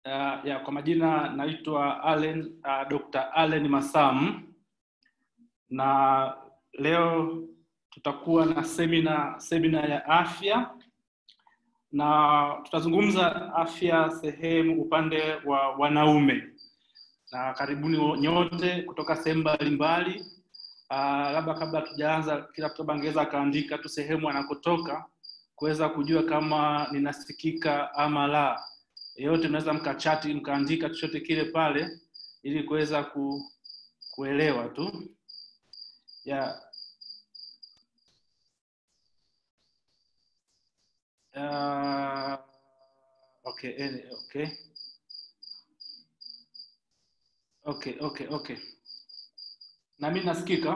Uh, ya kwa majina naitwa Allen uh, Dr. Allen Masam na leo tutakuwa na semina semina ya afya na tutazungumza afya sehemu upande wa wanaume na karibuni nyote kutoka sehemu mbalimbali uh, labda kabla tujaanza kila mtu angeweza akaandika tu sehemu anakotoka kuweza kujua kama ninasikika ama la yeyote mnaweza mkachati mkaandika chochote kile pale ili kuweza ku, kuelewa tu yeah. Uh, okay, okay. Okay, okay, okay. Na mimi nasikika?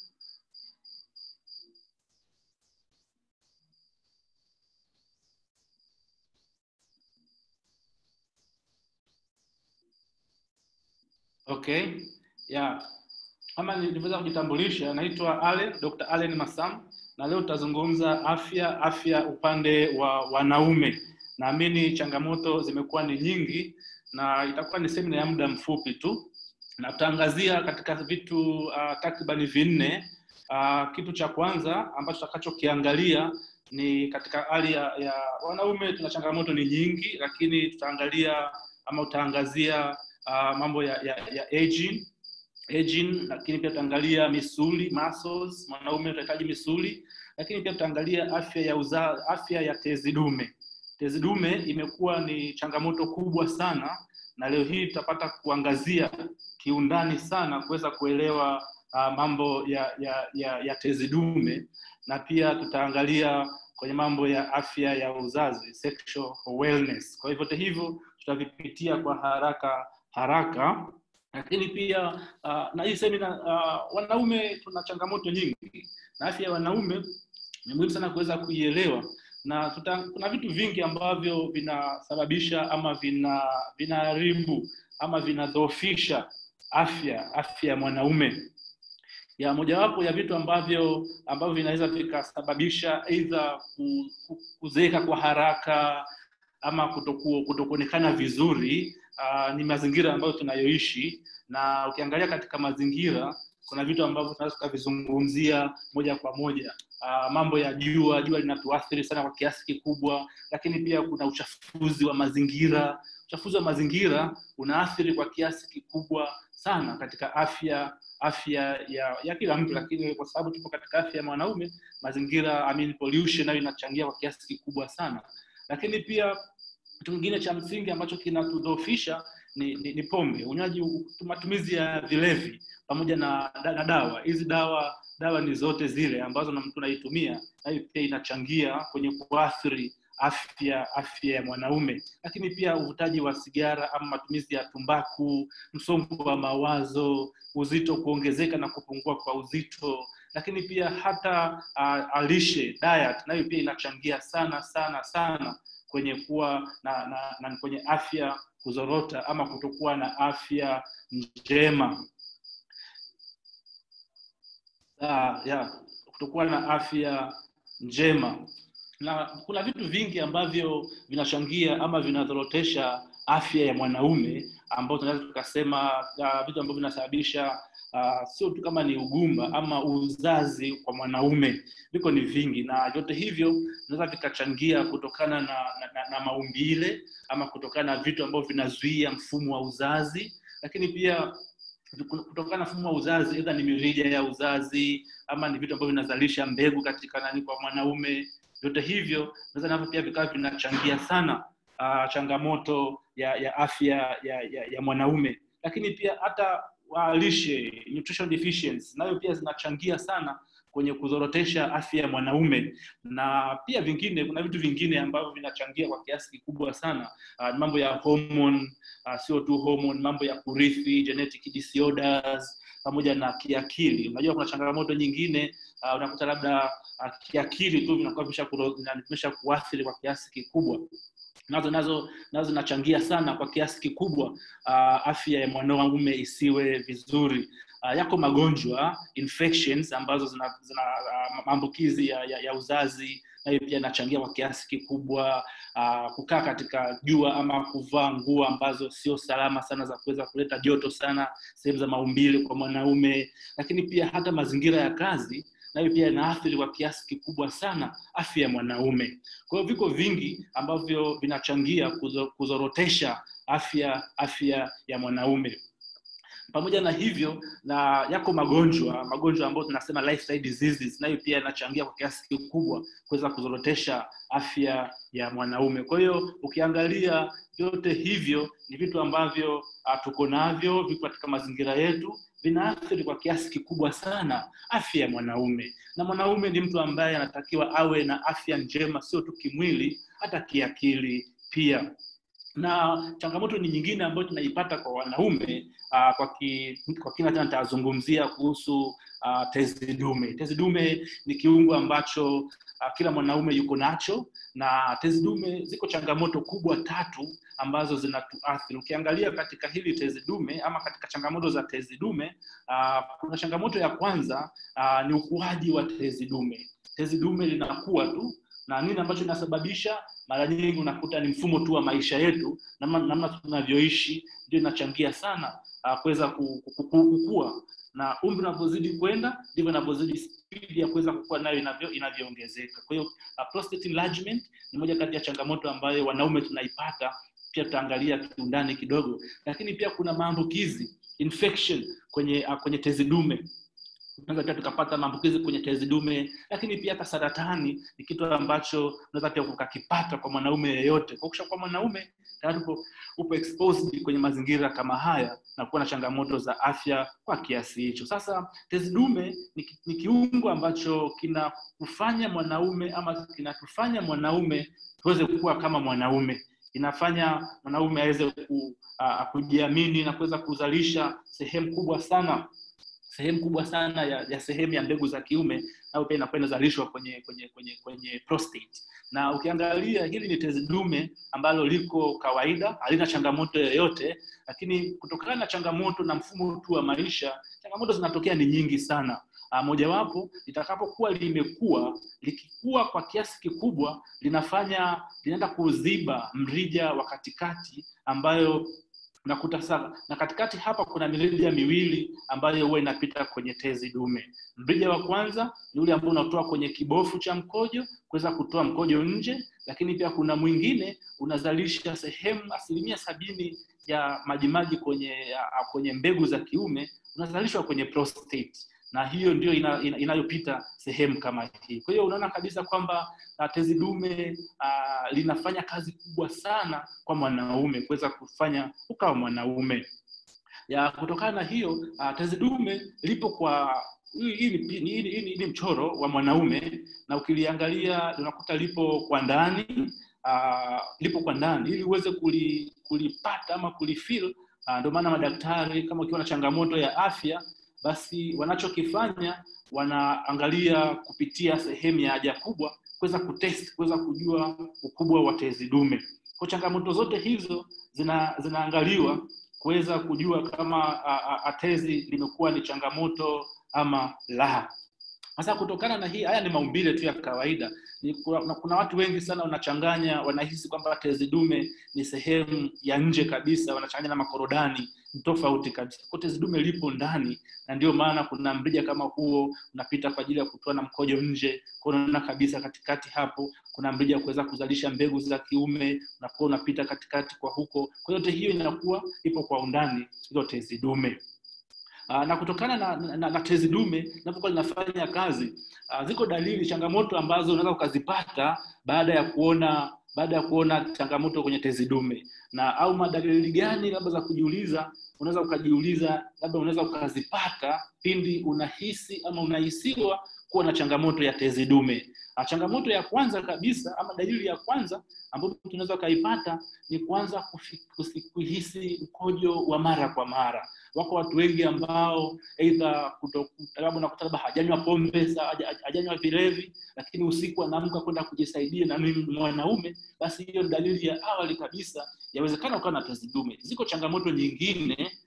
Okay. Yeah. Kama nilivyoweza kujitambulisha, naitwa Allen, Dr. Allen Masam na leo tutazungumza afya afya upande wa wanaume. Naamini changamoto zimekuwa ni nyingi na itakuwa ni semina ya muda mfupi tu, na tutaangazia katika vitu uh, takribani vinne. Uh, kitu cha kwanza ambacho tutakachokiangalia ni katika hali ya, ya wanaume, tuna changamoto ni nyingi, lakini tutaangalia ama utaangazia uh, mambo ya, ya, ya aging aging, lakini pia tutaangalia misuli muscles. Mwanaume utahitaji misuli, lakini pia tutaangalia afya ya uza, afya ya tezi dume. Tezi dume imekuwa ni changamoto kubwa sana, na leo hii tutapata kuangazia kiundani sana kuweza kuelewa uh, mambo ya, ya, ya, ya tezi dume, na pia tutaangalia kwenye mambo ya afya ya uzazi sexual wellness. Kwa hivyo hivyo tutavipitia kwa haraka haraka lakini pia uh, na hii semina uh, wanaume tuna changamoto nyingi na afya ya wanaume ni muhimu sana kuweza kuielewa na tuta, kuna vitu vingi ambavyo vinasababisha ama vina vinaharibu ama vinadhoofisha afya afya ya mwanaume ya mojawapo ya vitu ambavyo ambavyo vinaweza vikasababisha aidha kuzeeka kwa haraka ama kutoku, kutokuonekana vizuri uh, ni mazingira ambayo tunayoishi na ukiangalia katika mazingira kuna vitu ambavyo tunaweza tukavizungumzia moja kwa moja uh, mambo ya jua jua linatuathiri sana kwa kiasi kikubwa lakini pia kuna uchafuzi wa mazingira uchafuzi wa mazingira unaathiri kwa kiasi kikubwa sana katika afya afya ya, ya kila mtu lakini kwa sababu tupo katika afya ya mwanaume mazingira I mean, pollution nayo inachangia kwa kiasi kikubwa sana lakini pia kitu kingine cha msingi ambacho kinatudhoofisha ni, ni, ni pombe unywaji matumizi ya vilevi pamoja na, na dawa hizi dawa dawa ni zote zile ambazo na mtu anaitumia nayo pia inachangia kwenye kuathiri afya afya ya mwanaume lakini pia uvutaji wa sigara ama matumizi ya tumbaku msongo wa mawazo uzito kuongezeka na kupungua kwa uzito lakini pia hata uh, alishe diet nayo pia inachangia sana sana sana kwenye kuwa na, na, na kwenye afya kuzorota ama kutokuwa na afya njema ah, yeah, kutokuwa na afya njema na kuna vitu vingi ambavyo vinachangia ama vinadhorotesha afya ya mwanaume ambao tunaweza tukasema uh, vitu ambavyo vinasababisha uh, sio tu kama ni ugumba ama uzazi kwa mwanaume viko ni vingi na vyote hivyo vinaweza vikachangia kutokana na, na, na, na maumbile ama kutokana na vitu ambavyo vinazuia mfumo wa uzazi lakini pia kutokana na mfumo wa uzazi aidha ni mirija ya uzazi ama ni vitu ambavyo vinazalisha mbegu katika nani kwa mwanaume vyote hivyo naweza navyo pia vikawa vinachangia sana uh, changamoto ya ya afya ya, ya, ya mwanaume lakini pia hata uh, lishe nutrition deficiency nayo pia zinachangia sana kwenye kuzorotesha afya ya mwanaume na pia vingine kuna vitu vingine ambavyo vinachangia kwa kiasi kikubwa sana uh, mambo ya hormone uh, sio tu hormone mambo ya kurithi genetic disorders pamoja na kiakili unajua kuna changamoto nyingine uh, unakuta labda uh, kiakili tu vinakuwa vimesha kuathiri kwa kiasi kikubwa nazo nazo nazo zinachangia sana kwa kiasi kikubwa uh, afya ya mwanaume isiwe vizuri uh, yako magonjwa infections ambazo zina, zina uh, maambukizi ya, ya, ya uzazi nayo pia inachangia kwa kiasi kikubwa uh, kukaa katika jua ama kuvaa nguo ambazo sio salama sana za kuweza kuleta joto sana sehemu za maumbile kwa mwanaume lakini pia hata mazingira ya kazi nayo pia inaathiri kwa kiasi kikubwa sana afya ya mwanaume kwa hiyo viko vingi ambavyo vinachangia kuzo, kuzorotesha afya afya ya mwanaume pamoja na hivyo na yako magonjwa magonjwa ambayo tunasema lifestyle diseases nayo pia yanachangia kwa kiasi kikubwa kuweza kuzorotesha afya ya mwanaume kwa hiyo ukiangalia vyote hivyo ni vitu ambavyo uh, tuko navyo viko katika mazingira yetu vinaathiri kwa kiasi kikubwa sana afya ya mwanaume na mwanaume ni mtu ambaye anatakiwa awe na afya njema sio tu kimwili hata kiakili pia na changamoto ni nyingine ambayo tunaipata kwa wanaume uh, kwa, ki, kwa kina tena nitazungumzia kuhusu uh, tezi dume tezi dume ni kiungo ambacho uh, kila mwanaume yuko nacho na tezi dume ziko changamoto kubwa tatu ambazo zinatuathiri ukiangalia katika hili tezi dume ama katika changamoto za tezi dume uh, kuna changamoto ya kwanza uh, ni ukuaji wa tezi dume tezi dume linakuwa tu na nini ambacho inasababisha mara nyingi unakuta ni mfumo tu wa maisha yetu namna, namna tunavyoishi ndio inachangia sana uh, kuweza kukua na umri unavyozidi kwenda ndivyo inavyozidi spidi ya kuweza kukua nayo inavyo inavyoongezeka kwa hiyo uh, prostate enlargement ni moja kati ya changamoto ambayo wanaume tunaipata pia tutaangalia kiundani kidogo lakini pia kuna maambukizi infection kwenye uh, kwenye tezi dume tunaweza pia tukapata maambukizi kwenye tezi dume lakini pia hata saratani ni kitu ambacho unaweza pia ukakipata kwa mwanaume yeyote kwa kusha kwa mwanaume tayari upo, upo exposed kwenye mazingira kama haya na kuwa na changamoto za afya kwa kiasi hicho sasa tezi dume ni, ni kiungo ambacho kinakufanya mwanaume ama kinatufanya mwanaume tuweze kuwa kama mwanaume inafanya mwanaume aweze ku, uh, kujiamini na kuweza kuzalisha sehemu kubwa sana sehemu kubwa sana ya, ya sehemu ya mbegu za kiume nayo pia inakuwa inazalishwa kwenye kwenye kwenye kwenye prostate na ukiangalia hili ni tezi dume ambalo liko kawaida halina changamoto yoyote lakini kutokana na changamoto na mfumo tu wa maisha changamoto zinatokea ni nyingi sana uh, mojawapo litakapokuwa limekuwa likikua kwa kiasi kikubwa linafanya linaenda kuziba mrija wa katikati ambayo unakuta sana na katikati hapa kuna mirija miwili ambayo huwa inapita kwenye tezi dume mrija wa kwanza ni ule ambao unatoa kwenye kibofu cha mkojo kuweza kutoa mkojo nje lakini pia kuna mwingine unazalisha sehemu asilimia sabini ya majimaji kwenye ya, kwenye mbegu za kiume unazalishwa kwenye prostate na hiyo ndio ina, ina, inayopita sehemu kama hii kwa hiyo unaona kabisa kwamba uh, tezi dume uh, linafanya kazi kubwa sana kwa mwanaume kuweza kufanya ukawa mwanaume ya kutokana na hiyo uh, tezi dume lipo kwa hii ni, ni, ni, ni, ni mchoro wa mwanaume na ukiliangalia unakuta lipo kwa ndani uh, lipo kwa ndani ili uweze kuli, kulipata ama kulifil uh, ndio maana madaktari kama ukiwa na changamoto ya afya basi wanachokifanya wanaangalia kupitia sehemu ya haja kubwa kuweza kutest kuweza kujua ukubwa wa tezi dume kwa changamoto zote hizo zina, zinaangaliwa kuweza kujua kama a, a, a tezi limekuwa ni changamoto ama la sasa kutokana na hii haya ni maumbile tu ya kawaida ni, kuna, kuna watu wengi sana wanachanganya wanahisi kwamba tezi dume ni sehemu ya nje kabisa wanachanganya na makorodani ni tofauti kabisa kwa tezi dume lipo ndani na ndio maana kuna mrija kama huo unapita kwa ajili ya kutoa na mkojo nje kwa unaona kabisa katikati hapo kuna mrija kuweza kuzalisha mbegu za kiume unakuwa unapita katikati kwa huko kwa yote hiyo inakuwa ipo kwa undani hilo tezi dume Uh, na kutokana na, na, na tezi dume linapokuwa linafanya kazi uh, ziko dalili changamoto ambazo unaweza ukazipata baada ya kuona baada ya kuona changamoto kwenye tezi dume na au madalili gani labda za kujiuliza unaweza ukajiuliza labda unaweza ukazipata pindi unahisi ama unahisiwa kuwa na changamoto ya tezi dume uh, changamoto ya kwanza kabisa ama dalili ya kwanza ambayo tunaweza ukaipata ni kuanza kuhisi mkojo wa mara kwa mara wako watu wengi ambao eidha labda unakuta labda hajanywa pombe hajanywa vilevi lakini usiku anaamka kwenda kujisaidia na mimi mwanaume basi hiyo dalili ya awali kabisa yawezekana ukawa na tezi dume ziko changamoto nyingine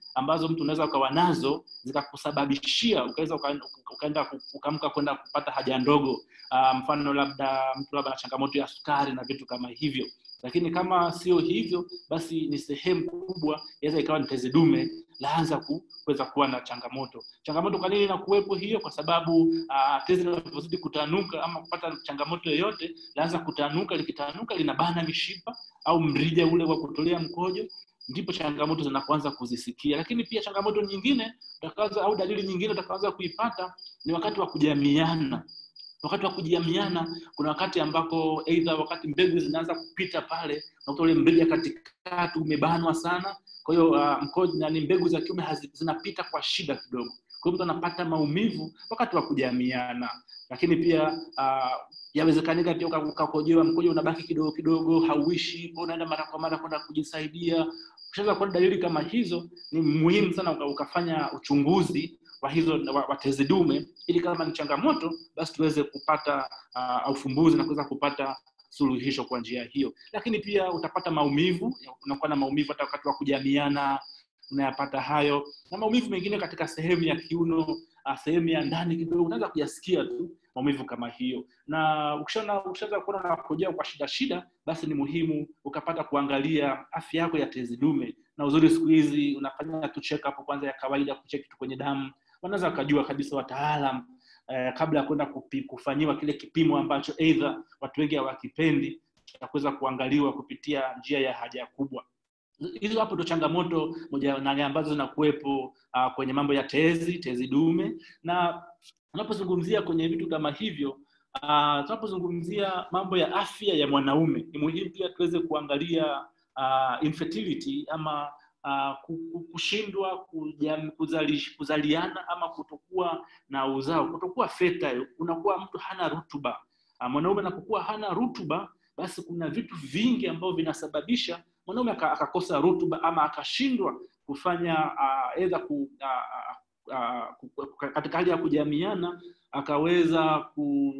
ambazo mtu unaweza ukawa nazo zikakusababishia ukaweza uka- ukaenda ku- ukaamka kwenda kupata haja ndogo uh, mfano labda mtu labda na changamoto ya sukari na vitu kama hivyo lakini kama sio hivyo basi ni sehemu kubwa inaweza ikawa ni tezi dume laanza ku- kuweza kuwa na changamoto changamoto kwa nini inakuwepo hiyo kwa sababu uh, tezi linavyozidi kutanuka ama kupata changamoto yoyote laanza kutanuka likitanuka linabana mishipa au mrija ule wa kutolea mkojo ndipo changamoto zinapoanza kuzisikia lakini pia changamoto nyingine utakaza au dalili nyingine utakaanza kuipata ni wakati wa kujamiana wakati wa kujamiana kuna wakati ambako eidha wakati mbegu zinaanza kupita pale unakuta ule mrija katikati umebanwa sana kwa hiyo uh, mkojo nani mbegu za kiume hazi- zinapita kwa shida kidogo kwa hiyo mtu anapata maumivu wakati wa kujamiana lakini pia uh, yawezekanika pia uka- ukakojewa mkojo unabaki kidogo kidogo hauishi kwa unaenda mara kwa mara kwenda kujisaidia ukishaanza kuona dalili kama hizo ni muhimu sana uka, ukafanya uchunguzi wa hizo wa, wa tezi dume ili kama ni changamoto basi tuweze kupata uh, ufumbuzi na kuweza kupata suluhisho kwa njia hiyo lakini pia utapata maumivu unakuwa na maumivu hata wakati wa kujamiana unayapata hayo na maumivu mengine katika sehemu ya kiuno uh, sehemu ya ndani kidogo unaweza kuyasikia tu maumivu kama hiyo na ukishaona ukishaanza kuona unakojea kwa shida shida basi ni muhimu ukapata kuangalia afya yako ya tezi dume na uzuri siku hizi unafanya tu check up kwanza ya kawaida kucheki tu kwenye damu wanaweza wakajua kabisa wataalam eh, kabla ya kwenda kupi- kufanyiwa kile kipimo ambacho eidha watu wengi hawakipendi cha kuweza kuangaliwa kupitia njia ya haja kubwa hizo hapo ndo changamoto moja nane ambazo zinakuwepo uh, kwenye mambo ya tezi tezi dume na unapozungumzia kwenye vitu kama hivyo uh, tunapozungumzia mambo ya afya ya mwanaume ni muhimu pia tuweze kuangalia uh, infertility ama uh, ku- ku- kushindwa kujam- kuzali, kuzaliana ama kutokuwa na uzao kutokuwa fertile unakuwa mtu hana rutuba uh, mwanaume anapokuwa hana rutuba basi kuna vitu vingi ambavyo vinasababisha mwanaume aka- akakosa rutuba ama akashindwa kufanya uh, edha ku, uh, uh, ku, ku, katika hali ya kujamiana akaweza ku,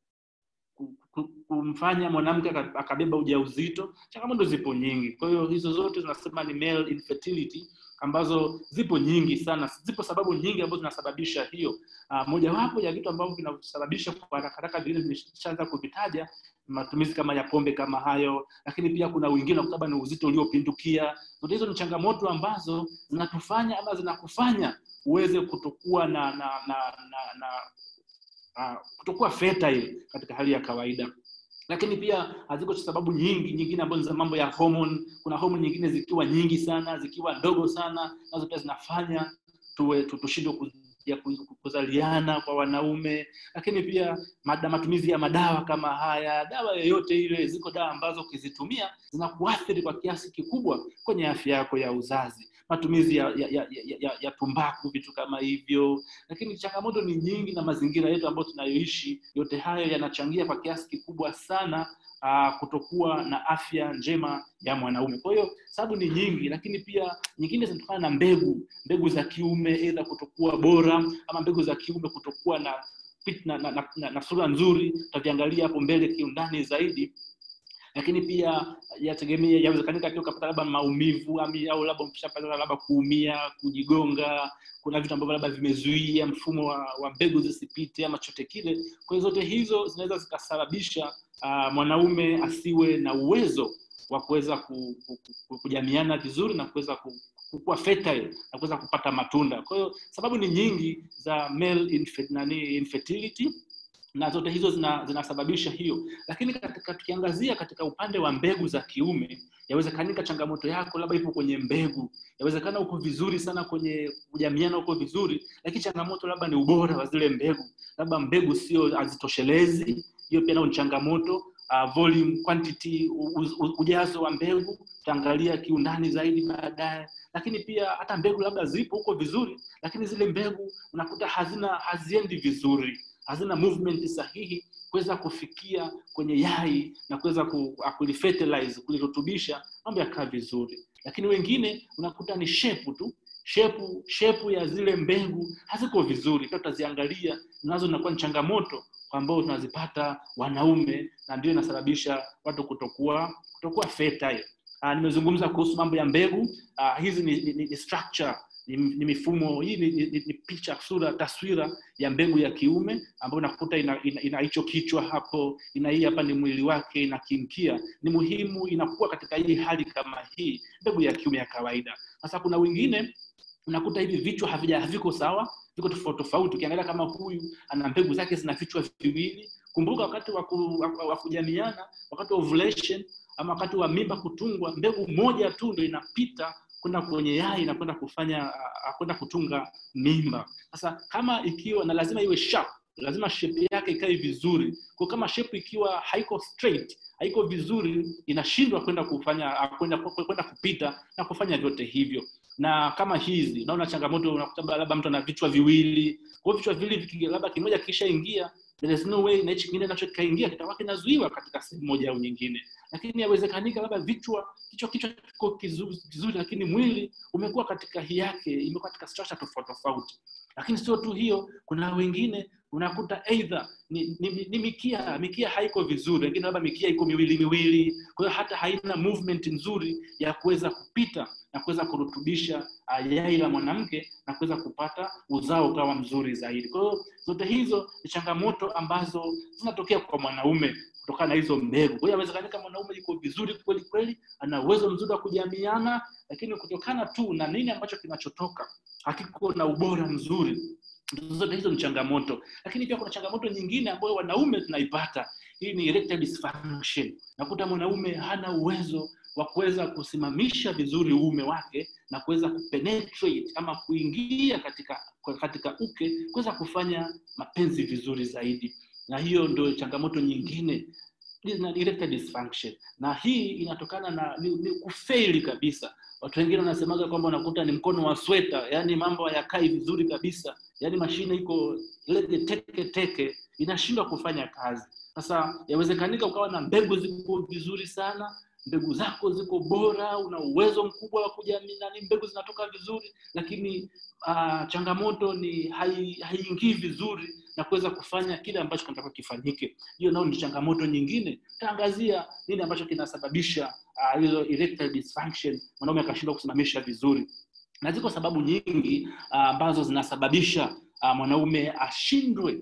ku, ku, kumfanya mwanamke aka- akabeba ujauzito changamoto zipo nyingi kwa hiyo hizo zote zinasema ni male infertility ambazo zipo nyingi sana zipo sababu nyingi ambazo zinasababisha hiyo uh, mojawapo ya vitu ambavyo vinasababisha kwa haraka haraka vingine vimeshaanza kuvitaja matumizi kama ya pombe kama hayo lakini pia kuna wengine kutaba ni uzito uliopindukia zote hizo ni changamoto ambazo zinatufanya ama zinakufanya uweze kutokuwa na na na, na, na uh, kutokuwa fertile katika hali ya kawaida lakini pia haziko sababu nyingi nyingine ambazo ni za mambo ya hormone kuna hormone nyingine zikiwa nyingi sana zikiwa ndogo sana nazo pia zinafanya tuwe tu- tushindwe ku- ya ku- kuzaliana kwa wanaume lakini pia mada, matumizi ya madawa kama haya dawa yoyote ile ziko dawa ambazo ukizitumia zinakuathiri kwa kiasi kikubwa kwenye afya yako ya uzazi matumizi ya, ya, ya, ya, ya, ya tumbaku vitu kama hivyo lakini changamoto ni nyingi na mazingira yetu ambayo tunayoishi yote hayo yanachangia kwa kiasi kikubwa sana uh, kutokuwa na afya njema ya mwanaume kwa hiyo sababu ni nyingi lakini pia nyingine zinatokana na mbegu mbegu za kiume edha kutokuwa bora ama mbegu za kiume kutokuwa na pit- na, na, na, na, na sura nzuri tutaviangalia hapo mbele kiundani zaidi lakini pia yategemea yawezekanika pia ukapata labda maumivu ami- au labda ukishapata labda kuumia kujigonga kuna vitu ambavyo labda vimezuia mfumo wa, wa mbegu zisipite ama chote kile kwa hiyo zote hizo zinaweza zikasababisha uh, mwanaume asiwe na uwezo wa kuweza ku, ku, ku, kujamiana vizuri na kuweza ku, kuwa fertile na kuweza kupata matunda kwa hiyo sababu ni nyingi za male infer, nani, infertility na zote hizo zina, zinasababisha hiyo lakini katika tukiangazia katika upande wa mbegu za kiume yawezekanika changamoto yako labda ipo kwenye mbegu yawezekana uko vizuri sana kwenye kujamiana uko vizuri lakini changamoto labda ni ubora wa zile mbegu labda mbegu sio hazitoshelezi hiyo pia nao ni changamoto uh, volume quantity u, u, ujazo wa mbegu utaangalia kiundani zaidi baadaye lakini pia hata mbegu labda zipo huko vizuri lakini zile mbegu unakuta hazina haziendi vizuri hazina movement sahihi kuweza kufikia kwenye yai na kuweza ku, kulifertilize kulirutubisha mambo yakaa vizuri lakini wengine unakuta ni shepu tu shepu shepu ya zile mbegu haziko vizuri pia tutaziangalia nazo inakuwa ni changamoto ambao tunazipata wanaume na ndio inasababisha watu kutokuwa kutokuwa fertile uh, nimezungumza kuhusu mambo ya mbegu uh, hizi ni, ni, ni structure ni, ni mifumo hii ni, ni, ni picha sura taswira ya mbegu ya kiume ambayo unakuta ina, ina, ina hicho kichwa hapo ina hii hapa ni mwili wake ina kimkia ni muhimu inakuwa katika hii hali kama hii mbegu ya kiume ya kawaida sasa kuna wengine unakuta hivi vichwa havija haviko sawa viko tofauti tofauti ukiangalia kama huyu ana mbegu zake zina vichwa viwili kumbuka wakati wa ku- wa- wa kujamiana wakati wa ovulation ama wakati wa mimba kutungwa mbegu moja tu ndo inapita kwenda kwenye yai na kwenda kufanya ah, kwenda kutunga mimba sasa kama ikiwa na lazima iwe sharp lazima shape yake ikae vizuri kwa kama shape ikiwa haiko straight haiko vizuri inashindwa kwenda kufanya ah, kwenda kwenda kupita na kufanya vyote hivyo na kama hizi unaona changamoto unakuta labda mtu ana vichwa viwili kwa hiyo vichwa viwili vikiingia labda kimoja kishaingia there is no way na hichi kingine nacho kikaingia kitakuwa kinazuiwa katika sehemu moja au nyingine lakini yawezekanika labda vichwa kichwa kichwa kiko kizuri, kizuri lakini mwili umekuwa katika hii yake imekuwa katika structure tofauti tofauti lakini sio tu hiyo kuna wengine unakuta either ni, ni, ni, ni mikia mikia haiko vizuri wengine labda mikia iko miwili miwili kwa hiyo hata haina movement nzuri ya kuweza kupita na kuweza kurutubisha uh, yai la mwanamke na kuweza kupata uzao ukawa mzuri zaidi kwa hiyo zote hizo ni changamoto ambazo zinatokea kwa mwanaume kutokana na hizo mbegu kwa hiyo awezekanika mwanaume yuko vizuri kweli kweli ana uwezo mzuri wa kujamiana lakini kutokana tu na nini ambacho kinachotoka hakiko na ubora mzuri zote hizo ni changamoto lakini pia kuna changamoto nyingine ambayo wanaume tunaipata hii ni erectile dysfunction nakuta mwanaume hana uwezo wa kuweza kusimamisha vizuri uume wake na kuweza kupenetrate ama kuingia katika katika uke kuweza kufanya mapenzi vizuri zaidi na hiyo ndio changamoto nyingine na erectile dysfunction na hii inatokana na ni, ni kufeli kabisa watu wengine wanasemaga kwamba unakuta ni mkono wa sweta yani mambo hayakai vizuri kabisa yani mashine iko lege teke teke inashindwa kufanya kazi sasa yawezekanika ukawa na mbegu ziko vizuri sana mbegu zako ziko bora una uwezo mkubwa wa kujamii nani mbegu zinatoka vizuri lakini uh, changamoto ni haiingii hai vizuri na kuweza kufanya kile ambacho kinatakiwa kifanyike hiyo nao ni changamoto nyingine taangazia nini ambacho kinasababisha hizo uh, erectile dysfunction mwanaume akashindwa kusimamisha vizuri na ziko sababu nyingi ambazo uh, zinasababisha uh, mwanaume ashindwe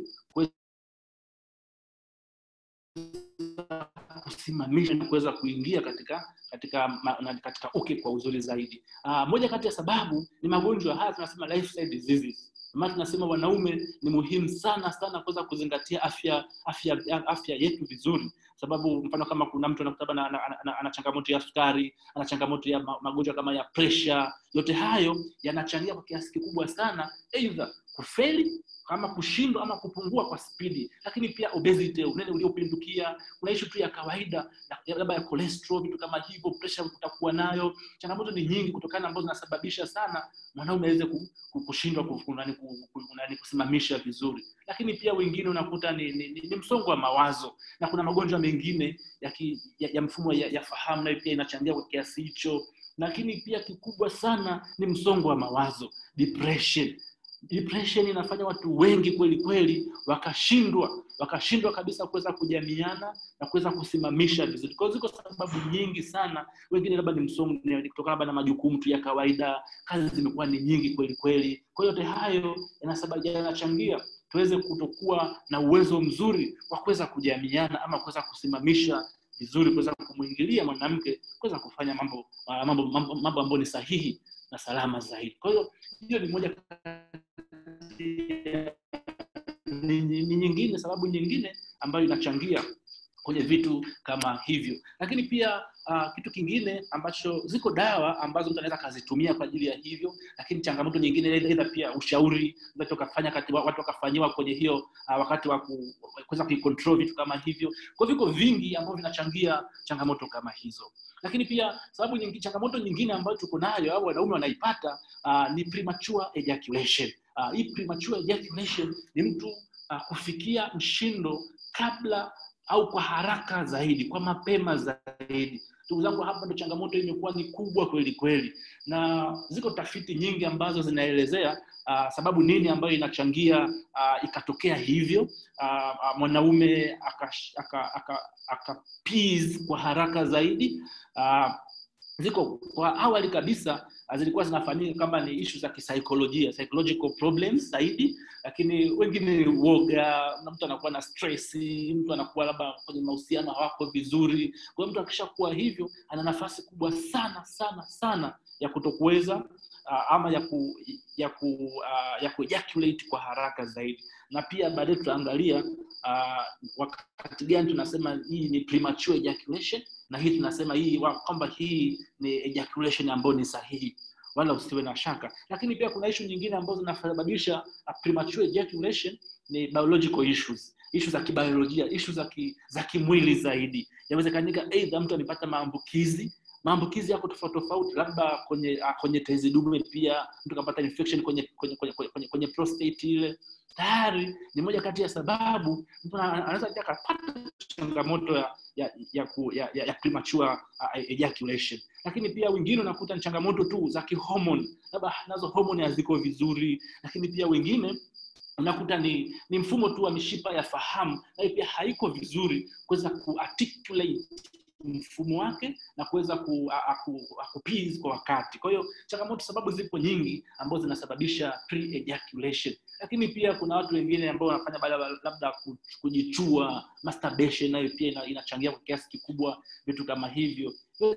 kusimamisha na kuweza kuingia katika katika ma, katika uke kwa uzuri zaidi uh, moja kati ya sababu ni magonjwa haya tunasema lifestyle diseases maana tunasema wanaume ni muhimu sana sana kuweza kuzingatia afya afya afya yetu vizuri sababu mfano kama kuna mtu anakuta ana, ana, ana, ana changamoto ya sukari ana changamoto ya magonjwa kama ya pressure yote hayo yanachangia kwa kiasi kikubwa sana either kufeli ama kushindwa ama kupungua kwa spidi lakini pia obesity unene uliopindukia kuna ishu tu ya kawaida labda ya cholesterol vitu kama hivyo pressure utakuwa nayo changamoto ni nyingi kutokana ambazo zinasababisha sana mwanaume aweze kushindwa kusimamisha vizuri lakini pia wengine unakuta ni, ni, ni, ni msongo wa mawazo na kuna magonjwa mengine ya, ki, ya, ya mfumo ya, ya fahamu nayo pia inachangia kwa kiasi hicho lakini pia kikubwa sana ni msongo wa mawazo depression depression inafanya watu wengi kweli kweli wakashindwa wakashindwa kabisa kuweza kujamiana na kuweza kusimamisha vizuri kwao ziko sababu nyingi sana wengine labda ni msongo kutokana labda na majukumu tu ya kawaida kazi zimekuwa ni nyingi kweli kweli kwa yote hayo yanachangia tuweze kutokuwa na uwezo mzuri wa kuweza kujamiana ama kuweza kusimamisha vizuri kuweza kumwingilia mwanamke kuweza kufanya mambo mambo mambo, mambo ambayo ni sahihi na salama zaidi kwa hiyo hiyo ni moja ni, ni, ni nyingine sababu nyingine ambayo inachangia kwenye vitu kama hivyo lakini pia uh, kitu kingine ambacho ziko dawa ambazo mtu anaweza akazitumia kwa ajili ya hivyo lakini changamoto nyingine aidha pia ushauri ukafanya kati watu wakafanyiwa kwenye hiyo uh, wakati wa kuweza kuicontrol vitu kama hivyo kwa viko vingi ambavyo vinachangia changamoto kama hizo lakini pia sababu nyingi, changamoto nyingine ambayo tuko nayo au wanaume wanaipata uh, ni premature ejaculation uh, hii premature ejaculation ni mtu uh, kufikia mshindo kabla au kwa haraka zaidi kwa mapema zaidi ndugu zangu hapa ndo changamoto imekuwa ni kubwa kweli kweli na ziko tafiti nyingi ambazo zinaelezea uh, sababu nini ambayo inachangia uh, ikatokea hivyo uh, uh, mwanaume aka, aka, aka, aka kwa haraka zaidi uh, ziko kwa awali kabisa zilikuwa zinafanyika kama ni ishu za kisaikolojia psychological problems zaidi lakini wengine ni uoga na mtu anakuwa na stress mtu anakuwa labda kwenye mahusiano hawako vizuri kwa hiyo mtu akishakuwa hivyo ana nafasi kubwa sana sana sana ya kutokuweza uh, ama ya ku, ya ku, uh, ya ku ejaculate kwa haraka zaidi na pia baadaye tutaangalia uh, wakati gani tunasema hii ni premature ejaculation na hii tunasema hii kwamba hii ni ejaculation ambayo ni sahihi wala usiwe na shaka lakini pia kuna ishu nyingine ambazo zinasababisha premature ejaculation ni biological issues ishu za kibiolojia ishu za ki, za kimwili zaidi yawezekanika eidha mtu amepata maambukizi maambukizi yako tofauti tofauti labda kwenye uh, kwenye tezi dume pia mtu kapata infection kwenye kwenye, kwenye, kwenye, kwenye prostate ile tayari ni moja kati ya sababu mtu anaweza pia akapata changamoto ya ya ya, ku, ya, ya, ya premature uh, ejaculation lakini pia wengine unakuta ni changamoto tu za kihomoni labda nazo homoni haziko vizuri lakini pia wengine unakuta ni ni mfumo tu wa mishipa ya fahamu nayo pia haiko vizuri kuweza kuarticulate mfumo wake na kuweza ku, kupis kwa wakati kwa hiyo changamoto sababu zipo nyingi ambazo zinasababisha pre-ejaculation lakini pia kuna watu wengine ambao wanafanya baada labda kujichua masturbation nayo pia inachangia kwa kiasi kikubwa vitu kama hivyo